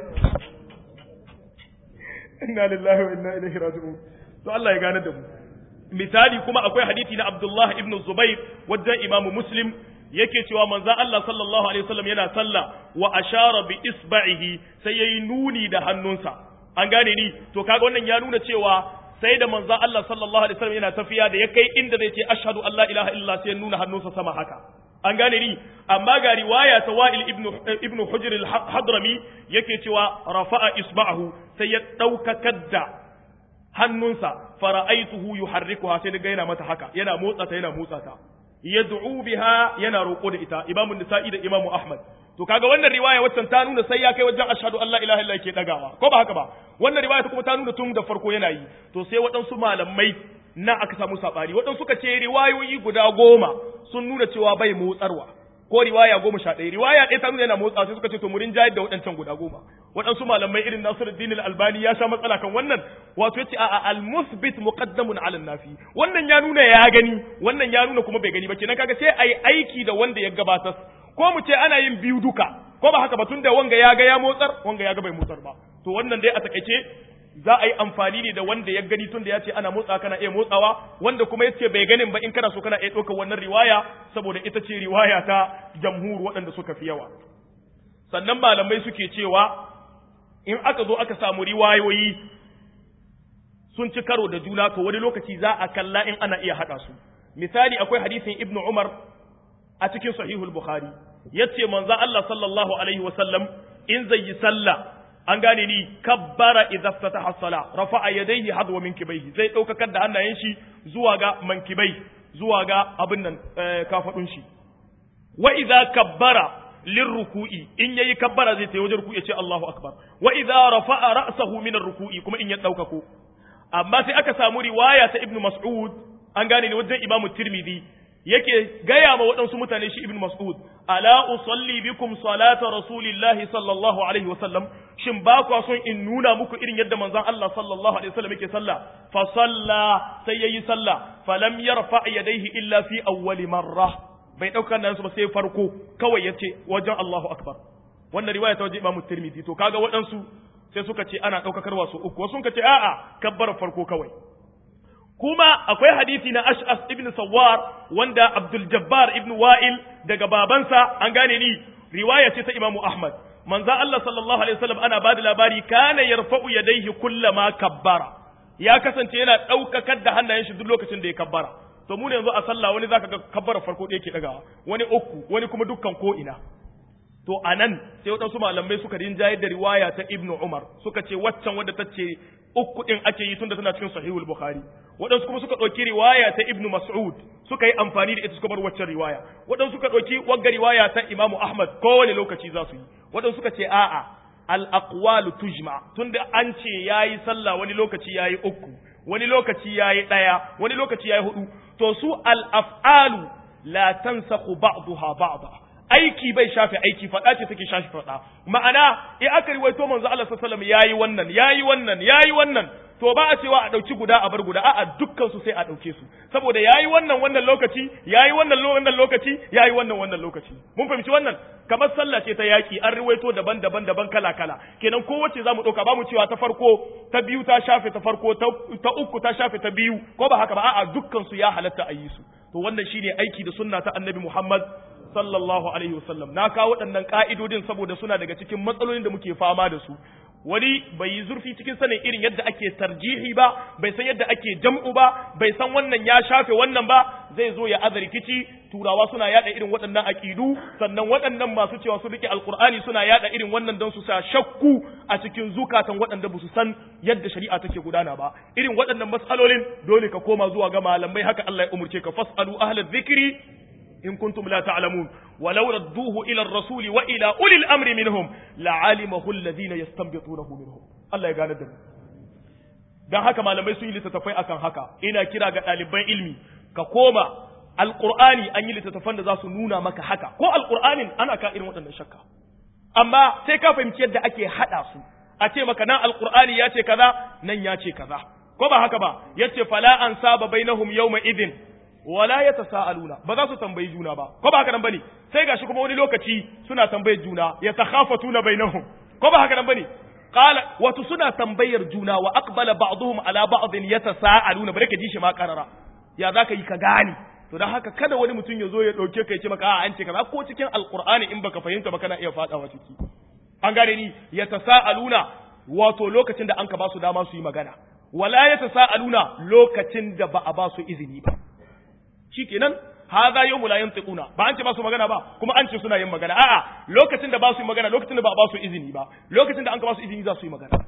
inna lillahi wa inna ilaihi raji'un to Allah ya gane da mu misali kuma akwai hadisi na Abdullah ibn Zubair wajen Imam Muslim yake cewa manzo Allah sallallahu alaihi wasallam yana sallah wa ashara bi isba'ihi sai yayi nuni da hannunsa an gane ni to kaga wannan ya nuna cewa sai da manzo Allah sallallahu alaihi wasallam yana tafiya da ya kai inda zai ce ashhadu an la ilaha illa sai nuna hannunsa sama haka an gane ni amma ga riwaya ta Wa'il ibn ibn Hujr al-Hadrami yake cewa rafa'a isba'ahu sai ya daukakar da hannunsa fara'aituhu yuharrikuha sai daga yana mata haka yana motsa ta yana motsa ta yad'u biha yana roƙo da ita imamu nisa'i da imamu ahmad to kaga wannan riwaya waccan ta nuna sai ya kai wajen ashhadu an la ilaha illa ke dagawa ko ba haka ba wannan riwaya ta kuma ta nuna tun da farko yana yi to sai waɗansu malamai na aka samu sabari waɗansu suka ce riwayoyi guda goma sun nuna cewa bai motsarwa ko riwaya goma sha ɗaya riwaya ɗaya ta nuna yana motsa sai suka ce to murin jayar da waɗancan guda goma waɗansu malamai irin Nasiruddin al-Albani ya sha matsala kan wannan wato yace a'a al-musbit muqaddamun 'ala nafi wannan ya nuna ya gani wannan ya nuna kuma bai gani ba kenan kaga sai ai aiki da wanda ya gabatar ko mu ce ana yin biyu duka ko ba haka ba tunda wanga ya ga ya motsar wanga ya ga bai motsar ba to wannan dai a takaice za a yi amfani ne da wanda ya gani tunda ya ce ana motsa kana iya motsawa wanda kuma ya ce bai ganin ba in kana so kana iya ɗaukar wannan riwaya saboda ita ce riwaya ta jamhur waɗanda suka fi yawa sannan malamai suke cewa in aka zo aka samu riwayoyi sun ci karo da juna to wani lokaci za a kalla in ana iya haɗa su misali akwai hadisin ibnu umar a cikin sahihul bukhari yace manzo Allah sallallahu alaihi wasallam in zai yi sallah an gane ni kabbara idza ftataha as-sala rafa'a yadayhi hadwa minkibaihi zai daukakar da hannayen shi zuwa ga mankibai zuwa ga abin nan kafadun shi wa idza kabbara lirruku'i in yayi kabbara zai tayi wajen ruku'i ya ce Allahu akbar wa idza rafa'a ra'sahu min ruku'i kuma in ya daukako amma sai aka samu riwaya ta Ibn Mas'ud an gane ne wajen Imam Tirmidhi yake gaya ma waɗansu mutane shi Ibn Mas'ud ala usalli bikum salata rasulillahi sallallahu alaihi wasallam shin ba ku son in nuna muku irin yadda manzon Allah sallallahu alaihi wasallam yake sallah fa salla sai yayi sallah falam yarfa yadayhi illa fi awwali marra bai dauka nan su ba sai farko kawai yace wajen Allahu akbar wannan riwaya ta waje Imam Tirmidhi to kaga waɗansu sai suka ce ana daukakarwa su uku wasu suka ce a'a kabbar farko kawai kuma akwai hadisi na Ash'as ibn Sawwar wanda Abdul Jabbar ibn Wa'il daga babansa an gane ni riwaya ce ta Imam Ahmad manzo Allah sallallahu alaihi wasallam ana bada labari kana yarfa'u yadayhi kullama kabbara ya kasance yana daukakar da hannayen shi duk lokacin da ya kabbara to mu ne yanzu a sallah wani zaka ga kabbara farko da yake dagawa wani uku wani kuma dukkan ko ina to anan sai wadansu malamai suka rinjayar da riwaya ta Ibn Umar suka ce waccan wadda ta ce uku din ake yi tunda tana cikin sahihul bukhari waɗansu kuma suka ɗauki riwaya ta ibnu mas'ud suka yi amfani da ita suka bar waccan riwaya waɗansu suka ɗauki wagga riwaya ta imamu ahmad kowane lokaci za su yi waɗansu suka ce a'a al aqwalu tujma tunda an ce yayi sallah wani lokaci yayi uku wani lokaci yayi ɗaya wani lokaci yayi hudu to su al af'alu la tansakhu ba'daha ba'da aiki bai shafe aiki faɗa ce take shafe faɗa ma'ana in aka riwaito manzo Allah sallallahu alaihi wasallam yayi wannan yayi wannan yayi wannan to ba a cewa a ɗauki guda a bar guda a'a dukkan su sai a ɗauke su saboda yayi wannan wannan lokaci yayi wannan wannan lokaci yayi wannan wannan lokaci mun fahimci wannan kamar sallah ce ta yaki an riwaito daban-daban daban kala-kala kenan kowace zamu ɗauka ba mu cewa ta farko ta biyu ta shafe ta farko ta uku ta shafe ta biyu ko ba haka ba a'a dukkan su ya halatta a yi su to wannan shine aiki da sunna ta annabi Muhammad sallallahu alaihi wasallam na kawo waɗannan ka'idodin saboda suna daga cikin matsalolin da muke fama da su wani bai yi zurfi cikin sanin irin yadda ake tarjihi ba bai san yadda ake jam'u ba bai san wannan ya shafe wannan ba zai zo ya aza rikici turawa suna yada irin waɗannan aqidu sannan waɗannan masu cewa su rike alqur'ani suna yada irin wannan don su sa shakku a cikin zukatan waɗanda ba su san yadda shari'a take gudana ba irin waɗannan matsalolin dole ka koma zuwa ga malamai haka Allah ya umurce ka fasalu ahlal dhikri إن كنتم لا تعلمون ولو ردوه إلى الرسول وإلى أولي الأمر منهم لعلمه الذين يستنبطونه منهم الله يقال الدم dan haka malamai sun yi littattafai akan haka ina kira ga ɗaliban ilmi ka koma alqur'ani an yi littattafan da za su nuna maka haka ko alqur'anin ana ka irin waɗannan shakka amma sai ka fahimci yadda ake haɗa su a ce maka nan alqur'ani ya ce kaza nan ya ce kaza ko ba haka ba yace fala an saba bainahum yawma idin wala ya tasa'aluna ba za su tambayi juna ba ko ba haka nan bane sai gashi kuma wani lokaci suna tambayar juna ya takhafatuna bainahum ko ba haka nan bane qala wato suna tambayar juna wa aqbala ba'dhum ala ba'dhin yatasaaluna bare ka ji shi ma karara ya zaka yi ka gane to dan haka kada wani mutum ya zo ya dauke ka ya ce maka a an ce kaza ko cikin alqur'ani in baka fahimta ba kana iya fadawa ciki an gane ni yatasaaluna wato lokacin da an ka ba su dama su yi magana wala yatasaaluna lokacin da ba a ba su izini ba shikenan hadha yawmu la yantiquna ba an ce ba su magana ba kuma an ce suna yin magana a'a lokacin da ba su yi magana lokacin da ba ba su izini ba lokacin da an ka ba su izini za su yi magana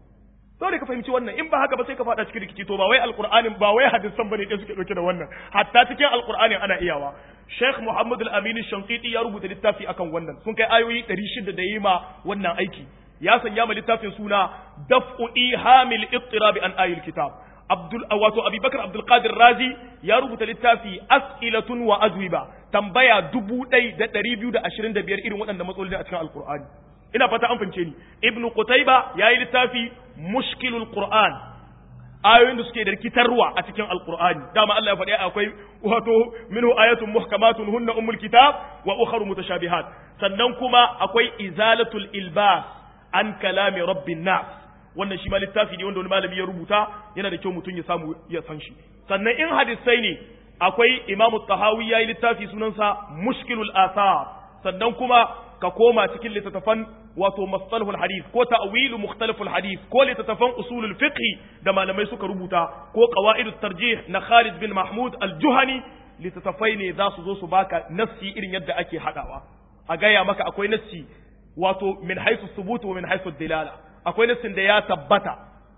dole ka fahimci wannan in ba haka ba sai ka fada cikin rikici to ba wai alqur'anin ba wai hadisan bane da suke dauke da wannan hatta cikin alqur'anin ana iyawa Sheikh Muhammad Al-Amin Shanqiti ya rubuta littafi akan wannan sun kai ayoyi 600 da yi ma wannan aiki ya sanya ma littafin suna daf'u ihamil ittirabi an ayil kitab Abdul wato Abubakar Abdul Qadir Razi ya rubuta littafi As'ilatun wa Ajwiba tambaya dubu ɗai da ɗari biyu da ashirin da biyar irin waɗanda matsaloli a cikin Alƙur'ani. Ina fata an fahimce ni. Ibn Qutayba ya yi littafi Mushkilul Qur'an ayoyin da suke da rikitarwa a cikin Alƙur'ani. Dama Allah ya faɗi akwai wato minhu ayatun muhkamatun hunna ummul kitab wa ukharu mutashabihat. Sannan kuma akwai izalatul ilbas an kalami rabbin nas. wannan shi ma littafi ne wanda wani malami ya rubuta yana da kyau mutum ya samu ya san shi sannan in hadisai ne akwai imamu tahawi ya yi littafi sunansa mushkilul asar sannan kuma ka koma cikin littattafan wato mastalhul hadith ko ta'wilu mukhtaliful hadith ko littattafan usulul fiqh da malamai suka rubuta ko qawaidut tarjih na Khalid bin Mahmud al-Juhani littattafai ne za su zo su baka nassi irin yadda ake hadawa a gaya maka akwai nassi wato min haythu thubut wa min haythu dilala akwai nassin da ya tabbata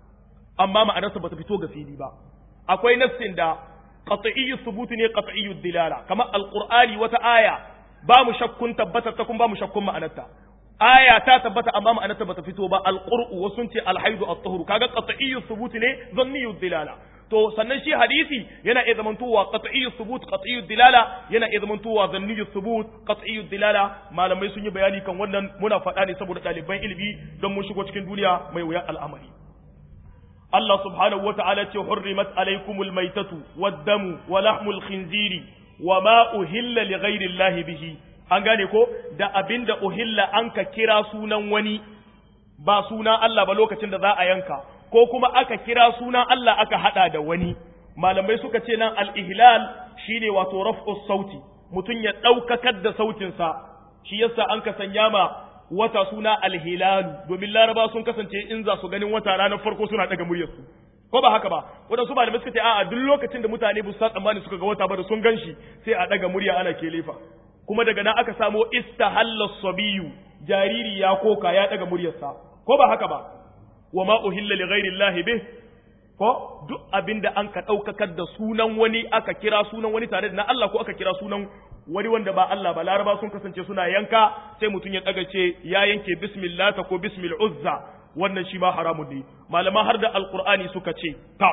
amma ma'anarsa bata fito ga fili ba akwai nassin da qat'iyyu thubut ne qat'iyyu dilala kamar alqur'ani wata aya ba mu shakkun tabbatar ta kun ba mu shakkun ma'anarta aya ta tabbata amma ma'anarta bata fito ba alqur'u wasu sun ce alhaidu at-tuhur kaga qat'iyyu thubut ne dhanniyyu dilala to sannan shi hadisi yana iya zamantowa qat'iyyu thubut qat'iyyu dilala yana iya zamantowa dhanniyyu thubut qat'iyyu dilala malamai sun yi bayani kan wannan muna faɗa ne saboda ɗaliban ilimi don mun shigo cikin duniya mai wuya al'amari Allah subhanahu wa ta'ala ce hurrimat alaikumul maitatu wad-damu wa lahmul khinziri wa ma uhilla li ghairi Allah bihi an gane ko da abinda uhilla an ka kira sunan wani ba suna Allah ba lokacin da za a yanka ko kuma aka kira sunan Allah aka hada da wani malamai suka ce nan al-ihlal shine wato raf'us sauti mutum ya daukakar da sautinsa shi yasa an ka sanya ma wata suna alhilalu domin laraba sun kasance in za su ganin wata ranar farko suna daga muryarsu ko ba haka ba wadansu ba da suka ce a'a duk lokacin da mutane ba su san tsammani suka ga wata ba da sun ganshi sai a daga murya ana kelefa kuma daga nan aka samo istahalla sabiyu jariri ya koka ya daga muryarsa ko ba haka ba wa ma uhilla li ghairi llahi bih ko duk abinda an ka daukakar da sunan wani aka kira sunan wani tare da na Allah ko aka kira sunan wani wanda ba Allah ba laraba sun kasance suna yanka sai mutum ya daga ce ya yanke bismillah ta ko bismil uzza wannan shi ma haramun ne malama har da alqur'ani suka ce ta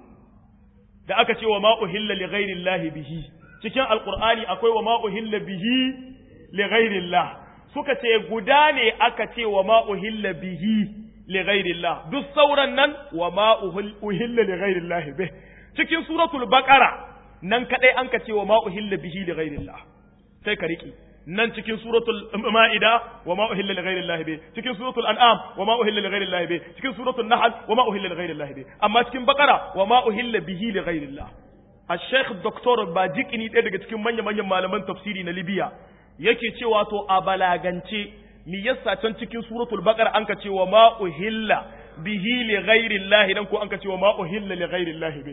da aka ce wa ma uhilla li ghairi bihi cikin alqur'ani akwai wa ma uhilla bihi li ghairi suka ce guda ne aka ce wa ma uhilla bihi li ghairi duk sauran nan wa ma uhilla li ghairi bih cikin suratul baqara nan kadai an ka ce wa ma uhilla bihi li ghairillah sai ka riki nan cikin suratul ma'ida wa ma uhilla li ghairillah bi cikin suratul an'am wa ma uhilla li ghairillah bi cikin suratul nahl wa ma uhilla li ghairillah bi amma cikin baqara wa ma uhilla bihi li ghairillah al-sheikh dr bajikini ɗaya daga cikin manyan manyan malaman tafsiri na libya yake cewa to a balagance mi yasa can cikin suratul baqara an ka ce wa ma uhilla bihi li ghairillah dan ko an ka ce wa ma uhilla li ghairillah bi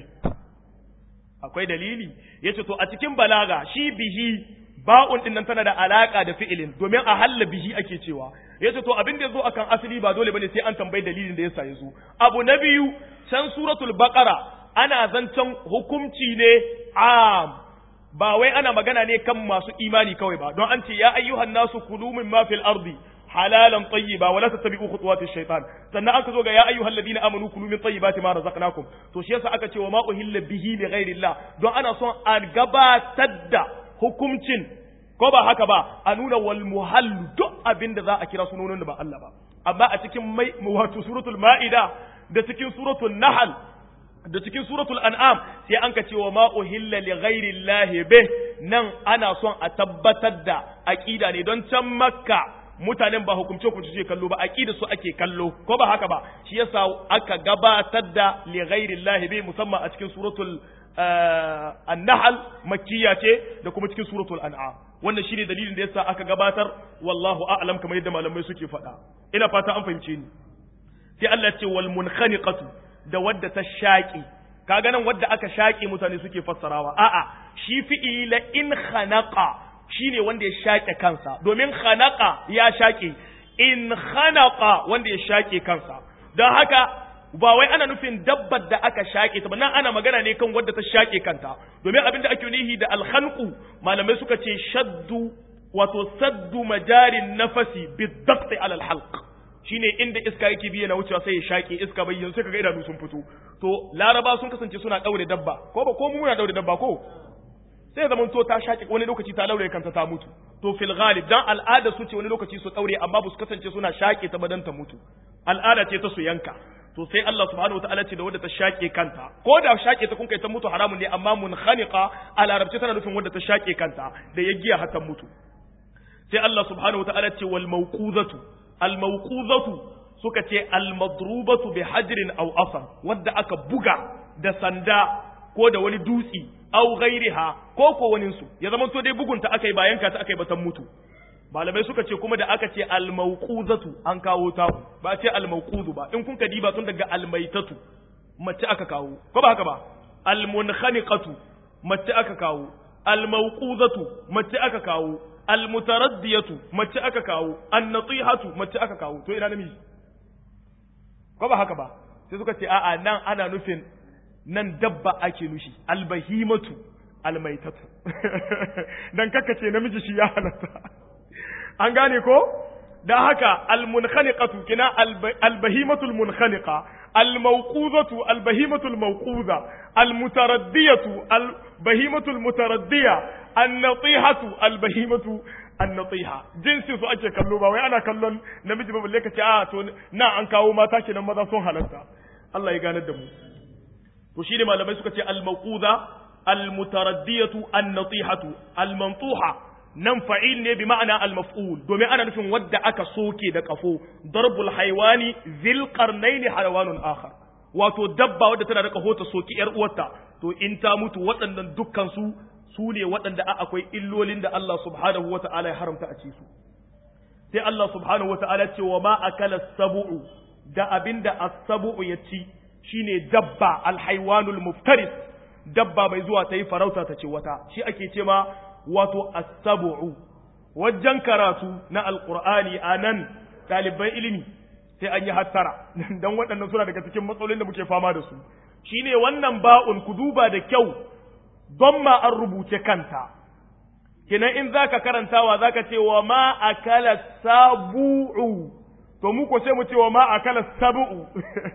akwai dalili yace to a cikin balaga shi bihi ba'un din nan tana da alaka da fi'ilin domin a halla bihi ake cewa yace to abin da yazo akan asali ba dole bane sai an tambayi dalilin da yasa yazo abu na biyu can suratul baqara ana zancen hukunci ne am ba wai ana magana ne kan masu imani kawai ba don an ce ya ayyuhan nasu kulu mimma fil ardi halalan tayyiba wala tattabi'u khutuwatish shaitan sannan aka zo ga ya ayyuhal ladina amanu kulu min tayyibati ma razaqnakum to shi yasa aka ce wa ma uhilla bihi li ghairillah don ana son a gabatar da hukuncin ko ba haka ba a nuna wal muhall duk abinda za a kira sunonin da ba Allah ba amma a cikin mai wato suratul maida da cikin suratul nahl da cikin suratul an'am sai an ka ce wa ma uhilla li ghairillahi bih nan ana son a tabbatar da aqida ne don can makka mutanen ba hukumce ku ce kallo ba aqida su ake kallo ko ba haka ba shi yasa aka gabatar da li ghairillahi bi musamman a cikin suratul an-nahl makkiya ce da kuma cikin suratul an'am wannan shine dalilin da yasa aka gabatar wallahu a'lam kamar yadda malamai suke faɗa ina fata an fahimce ni sai Allah ya ce wal munkhaniqatu da wadda ta shaƙi kaga nan wadda aka shaƙe mutane suke fassarawa a'a shi fi'ili la in khanaqa shine wanda ya shaƙe kansa domin khanaqa ya shaƙe in khanaqa wanda ya shaƙe kansa don haka ba wai ana nufin dabbar da aka shaƙe ta ba nan ana magana ne kan wadda ta shaƙe kanta domin abin da ake nihi da alkhanqu malamai suka ce shaddu wato saddu majarin nafasi bidaqti alal halq shine inda iska yake biya na wucewa sai ya shaƙe iska bai yanzu kaga idanu sun fito to laraba sun kasance suna daure dabba ko ba ko mu muna daure dabba ko sai zaman to ta shaƙe wani lokaci ta daure kanta ta mutu to fil ghalib dan al'ada su ce wani lokaci su daure amma ba su kasance suna shaƙe ta badan ta mutu al'ada ce ta su yanka to sai Allah subhanahu wataala ce da wadda ta shaƙe kanta ko da shaƙe ta kun kai ta mutu haramun ne amma munkhaniqa a larabci tana nufin wadda ta shaƙe kanta da ya giya har ta mutu sai Allah subhanahu wataala ce wal mawquzatu almauquzatu suka ce almadrubatu bi hajrin aw asar wadda aka buga da sanda ko da wani dutsi aw ghairiha ko ko wani su ya zama to dai bugunta akai bayan ka ta akai batan mutu malamai suka ce kuma da aka ce almauquzatu an kawo ta ba ce almauquzu ba in kun ka diba tun daga almaitatu mace aka kawo ko ba haka ba almunkhaniqatu mace aka kawo almauquzatu mace aka kawo almutaraddiyatu mace aka kawo annatihatu mace aka kawo to ina namiji ko ba haka ba sai suka ce a'a nan ana nufin nan dabba ake nushi albahimatu almaitatu dan kakace namiji shi ya halatta an gane ko da haka almunkhaniqatu kina albahimatul munkhaniqa almawquzatu albahimatul mawquza almutaraddiyatu albahimatul mutaraddiya annatihatu albahimatu annatiha jinsi su ake kallo ba wai ana kallon namiji ba balle kace a to na an kawo mata kenan maza sun halatta Allah ya ganar da mu to shine malamai suka ce almawquza almutaraddiyatu annatihatu almantuha nan fa'il ne bi ma'ana al-maf'ul domin ana nufin wadda aka soke da kafo darbul haiwani zil qarnaini hayawanun akhar wato dabba wadda tana da kaho ta soki yar uwarta to in ta mutu waɗannan dukkan su su ne waɗanda akwai illolin da Allah subhanahu wata'ala ya haramta a ci su sai Allah subhanahu wata'ala ce wa ma akala sabu'u da abinda as-sabu'u ya ci shine dabba al-haywanul muftaris dabba mai zuwa ta yi farauta ta ce wata shi ake ce ma wato asabu'u wajen karatu na alqur'ani anan ɗaliban ilimi sai an yi hattara dan waɗannan suna daga cikin matsalolin da muke fama da su shine wannan ba'un ku duba da kyau don ma an rubuce kanta kenan in zaka karantawa zaka ce wa ma akala sabu'u to mu ko sai mu ce wa ma akala sabu'u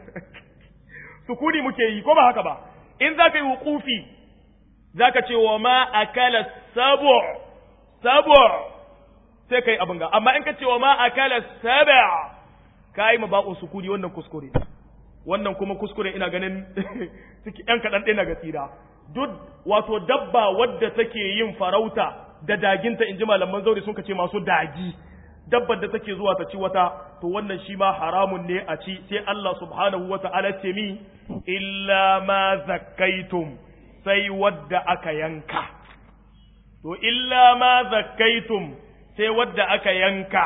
sukuni muke yi ko ba haka ba in zaka yi wuqufi zaka ce wa ma akala sabu' sabu' sai kai abin ga amma in ka ce wa ma akala saba' kai ma ba'u sukuni wannan kuskure wannan kuma kuskure ina ganin ciki yan kadan ɗaya ga tsira duk wato dabba wadda take yin farauta da daginta inji malaman zauri sun ce masu dagi dabbar da take zuwa ta ci wata to wannan shi ma haramun ne a ci sai Allah subhanahu wa ta'ala ce mi illa ma zakkaitum sai wadda aka yanka to illa ma zakkaitum sai wadda aka yanka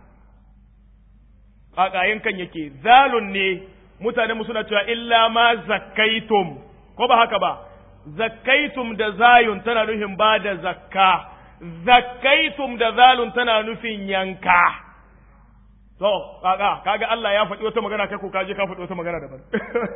kaka yankan yake zalun ne mutane mu suna cewa illa ma zakkaitum ko ba haka ba zakkaitum da zayun tana nufin ba da zakka zakkaitum da zalun tana nufin yanka to kaga kaga Allah ya faɗi wata magana kai ko kaje ka faɗi wata magana daban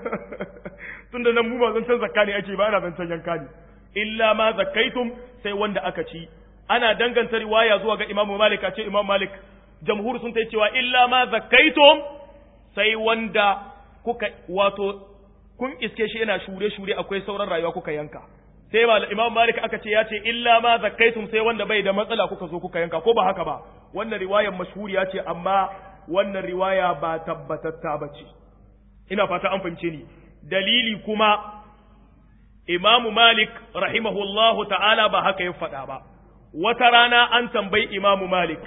tunda nan mu ba zan san zakka ne ake ba ana zan yanka ne illa ma zakkaitum sai wanda aka ci ana danganta riwaya zuwa ga Imam Malik a ce Imam Malik jamhur sun ta cewa illa ma zakkaitum sai wanda kuka wato kun iske shi yana shure shure akwai sauran rayuwa kuka yanka sai ba Imam Malik aka ce ya ce illa ma zakkaitum sai wanda bai da matsala kuka zo kuka yanka ko ba haka ba wannan riwayar mashhuriya ce amma wannan riwaya ba tabbatatta ba ce ina fata an fahimce ni dalili kuma Imam Malik rahimahullahu ta'ala ba haka ya faɗa ba wata rana an tambayi Imam Malik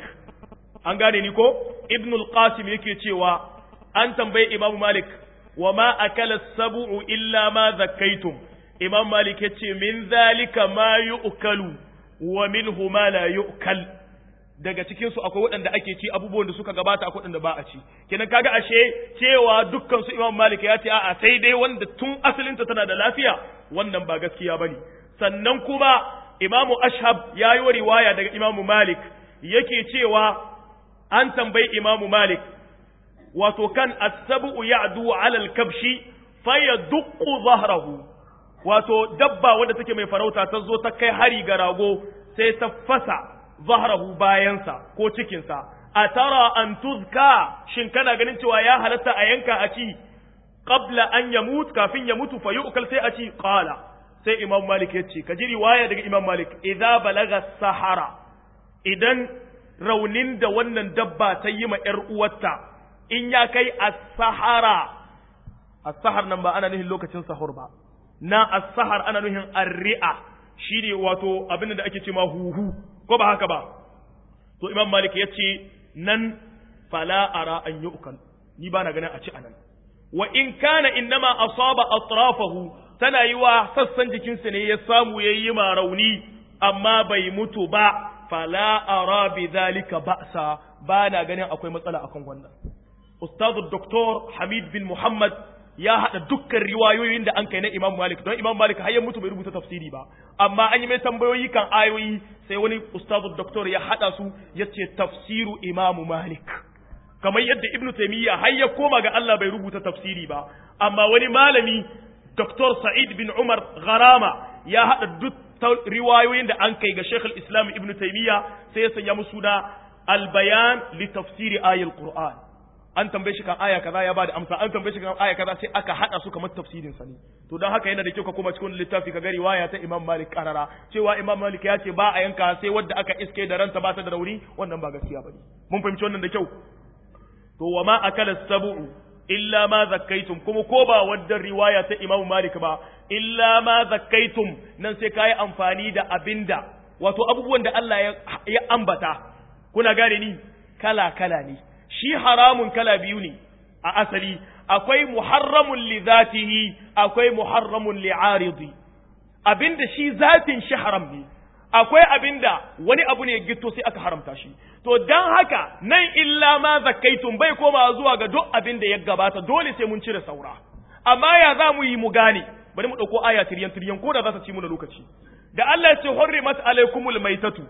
an gane ni ko Ibn al-Qasim yake cewa an tambayi Imam Malik wa ma akala sabu'u illa ma zakkaitum Imam Malik yace min zalika ma yu'kalu wa minhu ma la yu'kal daga cikin su akwai waɗanda ake ci abubuwan da suka gabata akwai waɗanda ba a ci kenan kaga ashe cewa dukkan su Imam Malik ya ce a'a sai dai wanda tun asalinta tana da lafiya wannan ba gaskiya bane sannan kuma Imam Ashhab ya yi riwaya daga Imam Malik yake cewa an tambayi Imam Malik wato kan as-sab'u ya'du 'ala al-kabshi fayaduqqu dhahrahu wato dabba wadda take mai farauta ta zo ta kai hari ga rago sai ta fasa zahrahu bayansa ko cikinsa a tara an tuzka shin kana ganin cewa ya halatta a yanka a ci qabla an yamut kafin ya mutu fa yu'kal sai a ci qala sai imam malik ya ce ka ji riwaya daga imam malik idza balaga sahara idan raunin da wannan dabba ta yi ma yar uwarta in ya kai as-sahara as-sahar nan ba ana nufin lokacin sahur ba na as-sahar ana nufin arri'a shine wato abin da ake cewa huhu ko ba haka ba to imam malik ya ce nan fala ara an yu'kal ni ba na ganin a ci anan wa in kana innama asaba atrafahu tana yi wa sassan jikinsa ne ya samu ya yi ma rauni amma bai mutu ba fala ara bi zalika ba'sa ba na ganin akwai matsala akan wannan ustazu doktor hamid bin muhammad ya haɗa dukkan riwayoyin da an kai na Imam Malik don Imam Malik har ya mutu bai rubuta tafsiri ba amma an yi mai tambayoyi kan ayoyi sai wani ustazu doktor ya haɗa su ya ce tafsiru Imam Malik kamar yadda Ibn Taymiyyah har ya koma ga Allah bai rubuta tafsiri ba amma wani malami Dr. Sa'id bin Umar Gharama ya haɗa duk riwayoyin da an kai ga Sheikh al-Islam Ibn Taymiyyah sai ya sanya musu da al-bayan li tafsiri ayatul Qur'an an tambaye shi kan aya kaza ya bada amsa an tambaye shi kan aya kaza sai aka hada su kamar tafsirin sa ne to dan haka yana da kyau ka kuma cikin littafi ka ga riwaya ta Imam Malik karara cewa Imam Malik ya ce ba a yanka sai wadda aka iske da ranta ba ta da rauni wannan ba gaskiya bane mun fahimci wannan da kyau to wa ma akala sabu'u illa ma zakkaitum kuma ko ba wadda riwaya ta Imam Malik ba illa ma zakkaitum nan sai kai amfani da abinda wato abubuwan da Allah ya ambata kuna gane ni kala kala ne shi haramun kala biyu ne a asali akwai muharramun li zatihi akwai muharramun li aridi abinda shi zatin shi haram ne akwai abinda wani abu ne gito sai aka haramta shi to dan haka nan illa ma zakaitum bai koma zuwa ga duk abinda ya gabata dole sai mun cire saura amma ya za mu yi mu gane bari mu dauko aya tiryan tiryan ko da za ta ci mu na lokaci da Allah ya ce hurrimat alaikumul maitatu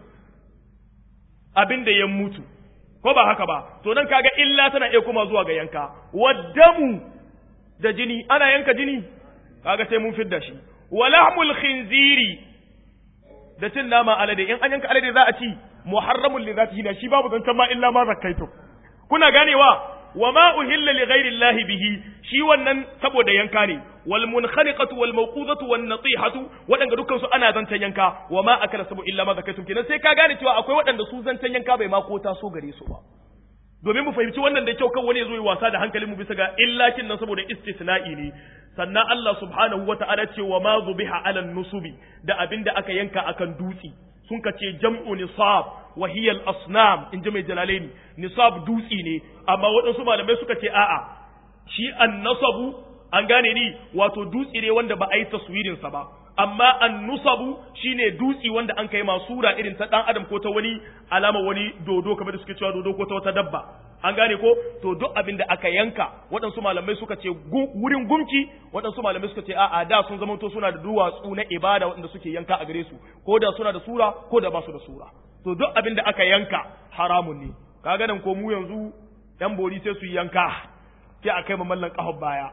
abinda ya mutu ko ba haka ba to nan kaga illa tana iya kuma zuwa ga yanka waddamu da jini ana yanka jini kaga sai mun fidda shi walahmul khinziri da cin nama alade in an yanka alade za a ci muharramul li zatihi shi babu zancan ma illa ma zakkaitu kuna ganewa wa ma uhilla li ghairi llahi bihi shi wannan saboda yanka ne wal munkhaniqatu wal mawqudatu wan natihatu wadanda dukkan su ana zancan yanka wa ma akala sabu illa ma zakaitum kenan sai ka gane cewa akwai wadanda su zancan yanka bai ma ko ta so gare su ba domin mu fahimci wannan da kyau kan wani ya zo yi wasa da hankalin mu bisa ga illakin nan saboda istisna'i ne sannan Allah subhanahu wata'ala ce wa ma zubiha ala nusubi da abinda aka yanka akan dutsi sun ka ce jam'u nisab wa hiya al-asnam in ji mai jalalaini nisab dutsi ne amma waɗansu malamai suka ce a'a shi an-nasabu an gane ni wato dutsi ne wanda ba a yi taswirin sa ba amma an-nusabu shine dutsi wanda an kai masura irin ta dan adam ko ta wani alama wani dodo kamar da suke cewa dodo ko ta wata dabba an gane ko to duk abin da aka yanka waɗansu malamai suka ce wurin gumki waɗansu malamai suka ce a'a da sun zama to suna da duwatsu na ibada waɗanda suke yanka a gare su ko da suna da sura ko da ba su da sura to duk abin da aka yanka haramun ne kaga nan ko mu yanzu yan bori sai su yanka sai a kai mallan kahon baya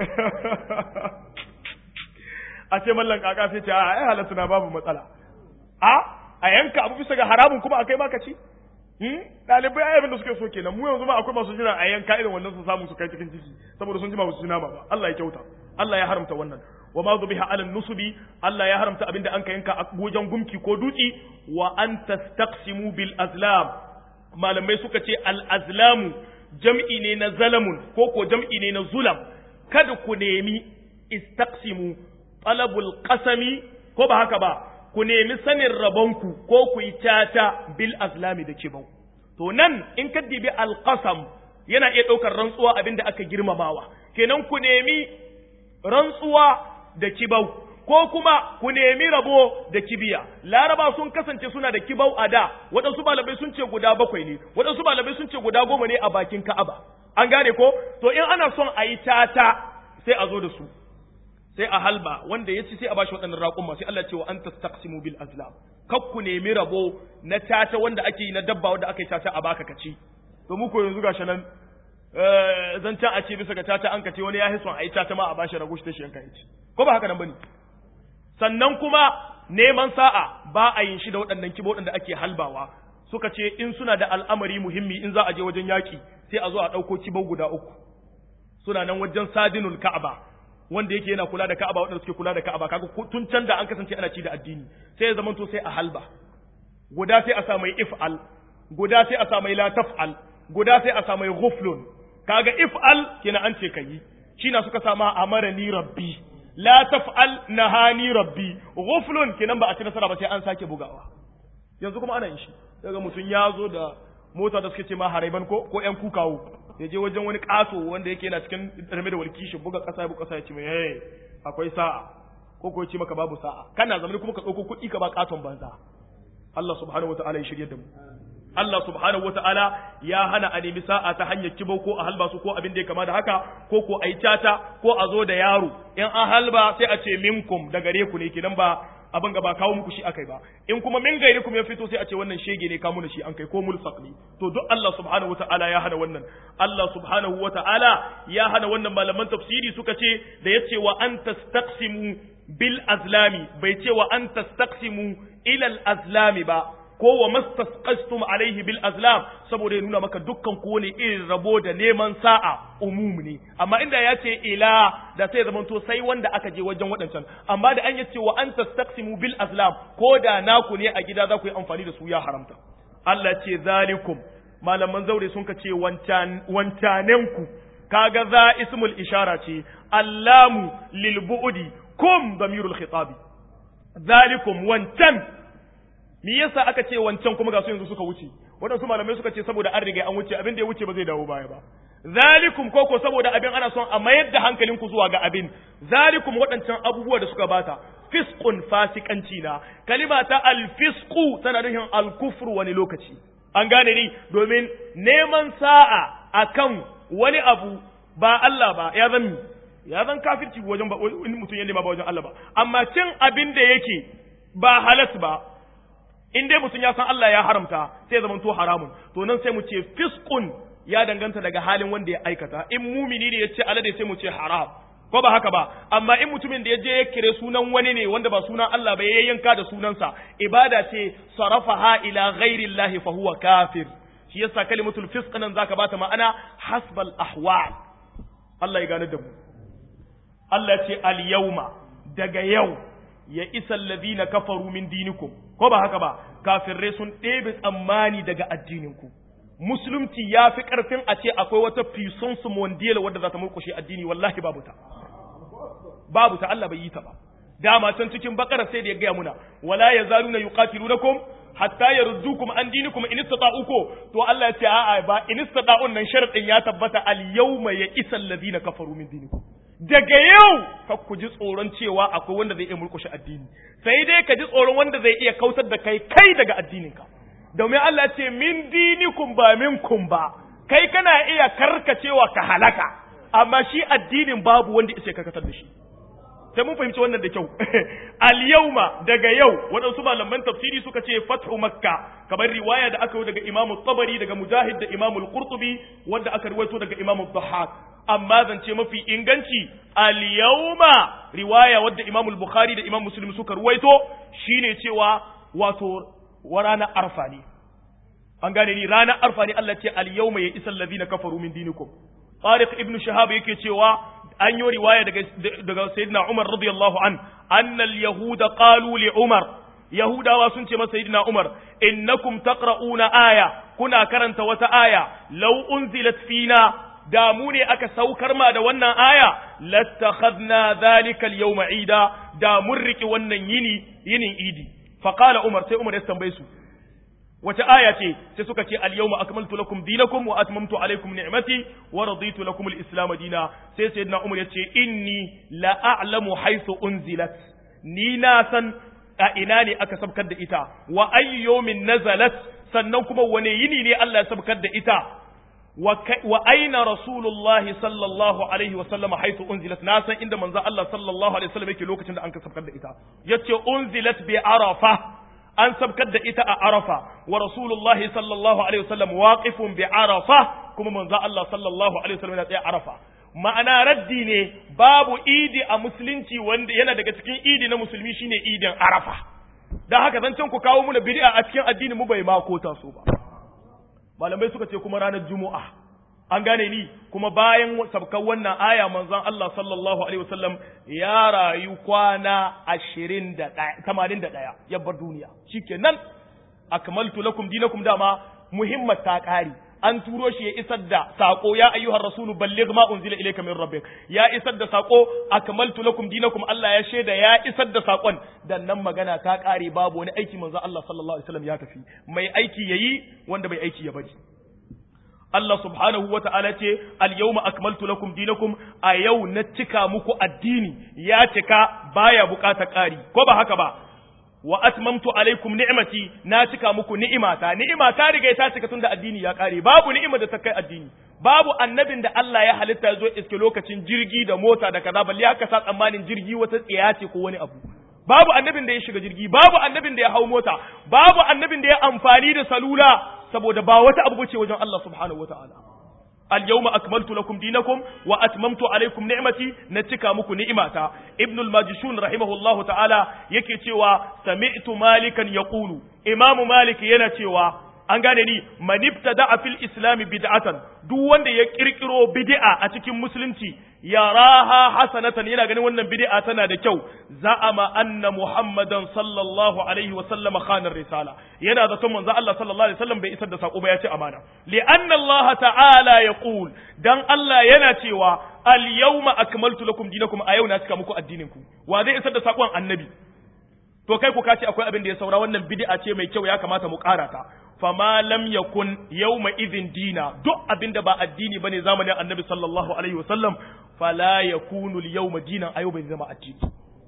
a ce mallan kaka sai ce a ai halatta na babu matsala a a yanka abu bisa ga haramun kuma akai baka ci ɗalibai ai abin da suke so kenan mu yanzu ma akwai masu jira a yanka irin wannan su samu su kai cikin ciki saboda sun ji ma su nama ba Allah ya kyauta Allah ya haramta wannan wa ma zubiha ala nusubi Allah ya haramta abin da an ka yanka a wajen gumki ko dutsi wa an tastaqsimu bil azlam malamai suka ce al azlamu jam'i ne na zalamun ko ko jam'i ne na zulam kada ku nemi istaqsimu talabul qasami ko ba haka ba ku nemi sanin rabonku ko ku yi tata bil azlami da kibau to nan in ka dibi alqasam yana iya ɗaukar rantsuwa abin da aka girmamawa kenan ku nemi rantsuwa da kibau ko kuma ku nemi rabo da kibiya laraba sun kasance suna da kibau a da waɗansu malamai sun ce guda bakwai ne waɗansu malamai sun ce guda goma ne a bakin ka'aba an gane ko to in ana son a yi tata sai a zo da su sai a halba wanda ya ci sai a bashi waɗannan raƙumma sai Allah ce wa anta taqsimu bil azlam kak ku nemi rabo na tata wanda ake yi na dabba wanda aka yi tata a baka kaci to mu ko yanzu gashi nan zancen a ce bisa ga tata an kace wani ya hison a yi tata ma a bashi rago shi ta shi yanka ci ko ba haka nan bane sannan kuma neman sa'a ba a yin shi da waɗannan kibo da ake halbawa suka ce in suna da al'amari muhimmi in za a je wajen yaƙi sai a zo a ɗauko kibo guda uku suna nan wajen sadinul ka'aba wanda yake yana kula da Ka'aba waɗanda suke kula da Ka'aba kaga tun can da an kasance ana ci da addini sai ya zamanto sai a halba guda sai a sa mai if'al guda sai a sa mai la taf'al guda sai a sa mai ghuflun kaga if'al kina an ce kai shi na suka sama amarani rabbi la taf'al nahani rabbi ghuflun kinan ba a ci nasara ba sai an sake bugawa yanzu kuma ana yin shi daga mutum ya zo da mota da suke ce ma haraiban ko ko yan kukawo ya je wajen wani ƙato wanda yake yana cikin rame da walki shi buga ƙasa ya buga ƙasa ya ce mai hey akwai sa'a ko ko ce maka babu sa'a kana zamani kuma ka ɗauko kuɗi ka ba ƙaton banza Allah subhanahu wata'ala ya shirye da mu Allah subhanahu wata'ala ya hana a nemi sa'a ta hanyar kibau ko a halba su ko abin da ya kama da haka ko ko a yi tata ko a zo da yaro in an halba sai a ce minkum da gare ku ne kenan ba abin ga ba kawo muku shi akai ba in kuma min gairi kuma ya fito sai a ce wannan shege ne kamu da shi an kai ko mulsaq ne to duk Allah subhanahu wataala ya hana wannan Allah subhanahu wataala ya hana wannan malaman tafsiri suka ce da yace wa an tastaqsimu bil azlami bai ce wa an tastaqsimu ila al azlami ba ko wa mastasqastum alaihi bil azlam saboda ya nuna maka dukkan ko ne irin rabo da neman sa'a umum ne amma inda ya ce ila da sai zaman to sai wanda aka je wajen waɗancan amma da an yace wa an tastaqsimu bil azlam ko da naku ne a gida za ku yi amfani da su ya haramta Allah ce zalikum malaman zaure sun ka ce wancanenku kaga za ismul ishara ce allamu lil bu'di kum damirul khitabi zalikum wancan me yasa aka ce wancan kuma ga su yanzu suka wuce waɗansu malamai suka ce saboda an riga an wuce abin da ya wuce ba zai dawo baya ba zalikum koko saboda abin ana son a mayar da hankalinku zuwa ga abin zalikum waɗancan abubuwa da suka bata fiskun fasikanci na kalima ta alfisku tana nufin alkufru wani lokaci an gane ni domin neman sa'a akan wani abu ba Allah ba ya zan ya zan kafirci wajen ba wani mutum ya nema ba wajen Allah ba amma cin abin da yake ba halas ba in dai mutum ya san Allah ya haramta sai ya zamanto haramun to nan sai mu ce fiskun ya danganta daga halin wanda ya aikata in mumini ne ya ce alade sai mu ce haram ko ba haka ba amma in mutumin da ya je ya kire sunan wani ne wanda ba sunan Allah ba ya yanka da sunansa ibada ce sarafaha ila ghairi Allah fa huwa kafir shi yasa kalimatul fisq nan zaka bata ma'ana hasbal ahwal Allah ya gane da mu Allah ce al yawma daga yau ya isa alladhina kafaru min dinikum ko ba haka ba kafirai sun ɗebe tsammani daga addininku musulunci ya fi ƙarfin a ce akwai wata puissance mondial wadda za ta murkushe addini wallahi babu ta babu ta Allah bai yi ta ba dama can cikin bakara sai da ya gaya muna wala yazaluna yuqatilunakum hatta yaruddukum an dinikum in istata'u ko to Allah ya ce a'a ba in istata'un nan sharadin ya tabbata al yawma ya isal ladina kafaru min dinikum daga yau ka ku ji tsoron cewa akwai wanda zai iya murkushe addini sai dai ka ji tsoron wanda zai iya kautar da kai kai daga addininka domin Allah ce min dinikum ba minkum ba kai kana iya karkacewa ka halaka amma shi addinin babu wanda ya karkatar da shi sai mun fahimci wannan da kyau al yawma daga yau waɗansu malaman tafsiri suka ce fathu makka kamar riwaya da aka yi daga imamu tabari daga mujahid da imamu al-qurtubi wanda aka riwaito daga imamu dhahhak amma zance mafi inganci al yawma riwaya wadda imamu al-bukhari da imamu muslim suka ruwaito shine cewa wato wa ranar arfa ne an gane ni ranar arfa ne Allah ce al yawma ya isal ladina kafaru min dinikum Tariq ibn Shahab yake cewa an yi riwaya daga daga Sayyidina Umar radiyallahu an anna al yahuda qalu li Umar Yahudawa sun ce masa Sayyidina Umar innakum taqra'una aya kuna karanta wata aya law unzilat fina da mu ne aka saukar ma da wannan aya lattakhadna dhalika al yawma ida da mun riki wannan yini yinin idi faqala Umar sai Umar ya tambaye su wace aya ce sai suka ce al-yawma akmaltu lakum dinakum wa atmamtu alaykum ni'mati wa raditu lakum al-islam dina sai sayyidina umar yace inni la a'lamu haythu unzilat ni na san a ina ne aka sabkar da ita wa ayyu yawmin nazalat sannan kuma wane yini ne Allah ya sabkar da ita wa aina rasulullah sallallahu alaihi wa sallam haythu unzilat na san inda manzo Allah sallallahu alaihi wa sallam yake lokacin da an ka sabkar da ita yace unzilat bi arafa an sabkar da ita a arafa wa rasulullahi sallallahu alaihi wasallam waqifun bi arafa kuma manzo Allah sallallahu alaihi wasallam yana tsaye arafa ma'ana raddi ne babu idi a musulunci wanda yana daga cikin idi na musulmi shine idin arafa dan haka zancen ku kawo muna bid'a a cikin addini mu bai ma ko taso ba malamai suka ce kuma ranar juma'a an gane ni kuma bayan sabkan wannan aya manzon Allah sallallahu alaihi wasallam ya rayu kwana 21 81 ya bar duniya shikenan akmaltu lakum dinakum dama muhimmat ta kare an turo shi ya isar da sako ya ayyuhar rasulu balligh ma unzila ilayka min rabbik ya isar da sako akmaltu lakum dinakum Allah ya shaida ya isar da sakon dan nan magana ta kare babu wani aiki manzon Allah sallallahu alaihi wasallam ya tafi mai aiki yayi wanda bai aiki ya bari Allah subhanahu wa ta'ala ce, Al-yawma akmaltu lakum dinakum a yau na cika muku addini, ya cika baya bukata ƙari, ko ba haka ba, wa atmamtu alaikum ni'mati na cika muku ni'imata, ni'ima ta riga ta cika tun da addini ya ƙare, babu ni'ima da ta kai addini, babu annabin da Allah ya halitta ya zo iske lokacin jirgi da mota da kaza, balle haka sa tsammanin jirgi wata tsiya ce ko wani abu. Babu annabin da ya shiga jirgi, babu annabin da ya hau mota, babu annabin da ya amfani da salula, saboda ba wata abu bace wajen Allah subhanahu wataala al-yawma akmaltu lakum dinakum wa atmamtu alaykum ni'mati na cika muku ni'imata ibn al-majishun rahimahullahu ta'ala yake cewa sami'tu malikan yaqulu imam malik yana cewa an gane ni manifta da fil islami bid'atan duk wanda ya kirkiro bid'a a cikin musulunci yaraha hasanatan yana ganin wannan bid'a tana da kyau za'ama anna muhammadan sallallahu alaihi wa sallam khana risala yana da son manzo Allah sallallahu alaihi wasallam bai isar da sako ba ya ce amana li anna Allah ta'ala yaqul dan Allah yana cewa al yawma akmaltu lakum dinakum a yau na cika muku addinin ku wa zai isar da sakon annabi to kai ku kace akwai abin da ya saura wannan bid'a ce mai kyau ya kamata mu karata fama lam yakun yawma idhin dina duk abinda ba addini bane zamanin annabi sallallahu alaihi wasallam fala yakunu al-yawma dinan ayo bai zama addini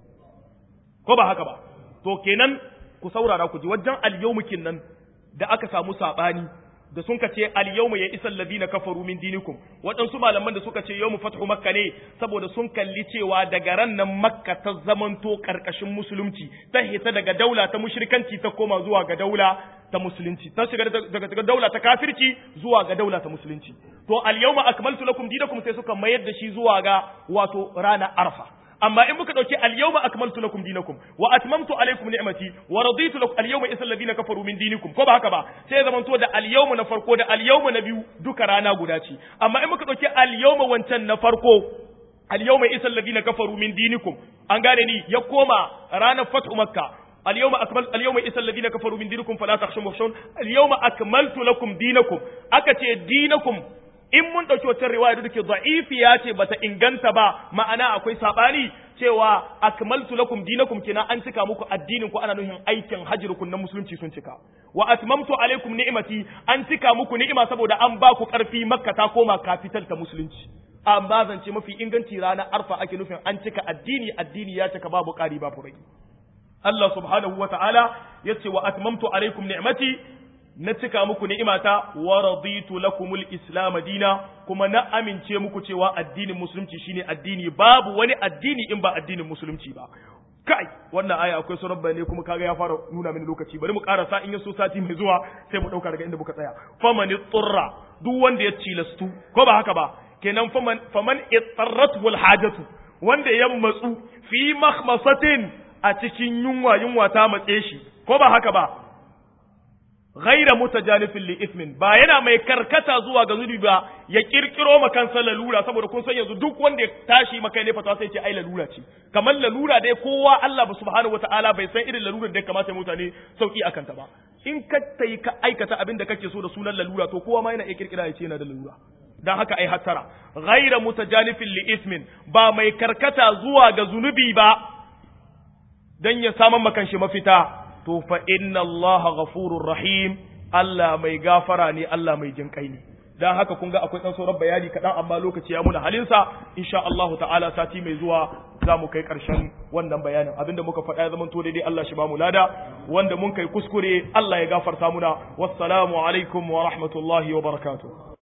ko ba haka ba to kenan ku saurara ku ji wajen al-yawm kinnan da aka samu sabani da sun kace al-yawma ya isal ladina kafaru min dinikum waɗansu malaman da suka ce yawmu fathu makka ne saboda sun kalli cewa daga ran nan makka ta zamanto karkashin musulunci ta hita daga daula ta mushrikanci ta koma zuwa ga daula ta musulunci ta shiga daga daula ta kafirci zuwa ga daula ta musulunci to al-yawma akmaltu lakum dinakum sai suka mayar da shi zuwa ga wato rana arfa amma in muka dauki al-yawma akmaltu lakum dinakum wa atmamtu alaykum ni'mati wa raditu lakum al-yawma isal ladina kafaru min dinikum ko ba haka ba sai ya zamanto da al-yawma na farko da al-yawma na biyu duka rana guda ce amma in muka dauki al-yawma wancan na farko al-yawma isal ladina kafaru min dinikum an gane ni ya koma ranar fathu makka اليوم أكمل اليوم إسا الذين كفروا من دينكم فلا تخشوا واخشون اليوم أكملت لكم دينكم أكتي دينكم in mun ɗauki wata riwaya da take da'ifiya ce bata inganta ba ma'ana akwai sabani cewa akmaltu lakum dinakum kina an cika muku addinin ku ana nuhin aikin hajjirukun na musulunci sun cika wa atmamtu alaikum ni'mati an cika muku ni'ima saboda an ba ku karfi makka ta koma capital ta musulunci amma zance mafi inganci ranar arfa ake nufin an cika addini addini ya cika babu ƙari babu rage Allah subhanahu wa ta'ala ya ce wa atmamtu alaikum ni'mati na cika muku ni'imata wa raditu lakumul islam dina kuma na amince muku cewa addinin musulunci shine addini babu wani addini in ba addinin musulunci ba kai wannan aya akwai sauran bayanai kuma kaga ya fara nuna mini lokaci bari mu karasa in yaso sati mai zuwa sai mu dauka daga inda muka tsaya faman tsurra duk wanda ya cilastu ko ba haka ba kenan faman faman ittarratu wal hajatu wanda ya matsu fi makhmasatin a cikin yunwa yunwa ta matse shi ko ba haka ba ghaira mutajanifin li ismin ba yana mai karkata zuwa ga zunubi ba ya kirkiro ma kansa lalura saboda kun san yanzu duk wanda ya tashi maka ne fata sai ce ai lalura ce kamar lalura dai kowa Allah ba subhanahu wataala bai san irin lalurar da ya kamata mutane sauki akan ta ba in ka tayi ka aikata abin da kake so da sunan lalura to kowa ma yana iya kirkira ya ce yana da lalura dan haka ai hattara ghaira mutajanifin li ismin ba mai karkata zuwa ga zunubi ba dan ya saman makan shi mafita to fa inna Allah ghafurur rahim Allah mai gafara ne Allah mai jinkai ne dan haka kun ga akwai dan sauran bayani kaɗan amma lokaci ya muna halinsa insha Allah ta'ala sati mai zuwa za mu kai ƙarshen wannan bayanin abinda muka faɗa ya zama to daidai Allah shi ba mu lada wanda mun kai kuskure Allah ya gafarta muna wassalamu alaikum wa rahmatullahi wa barakatuh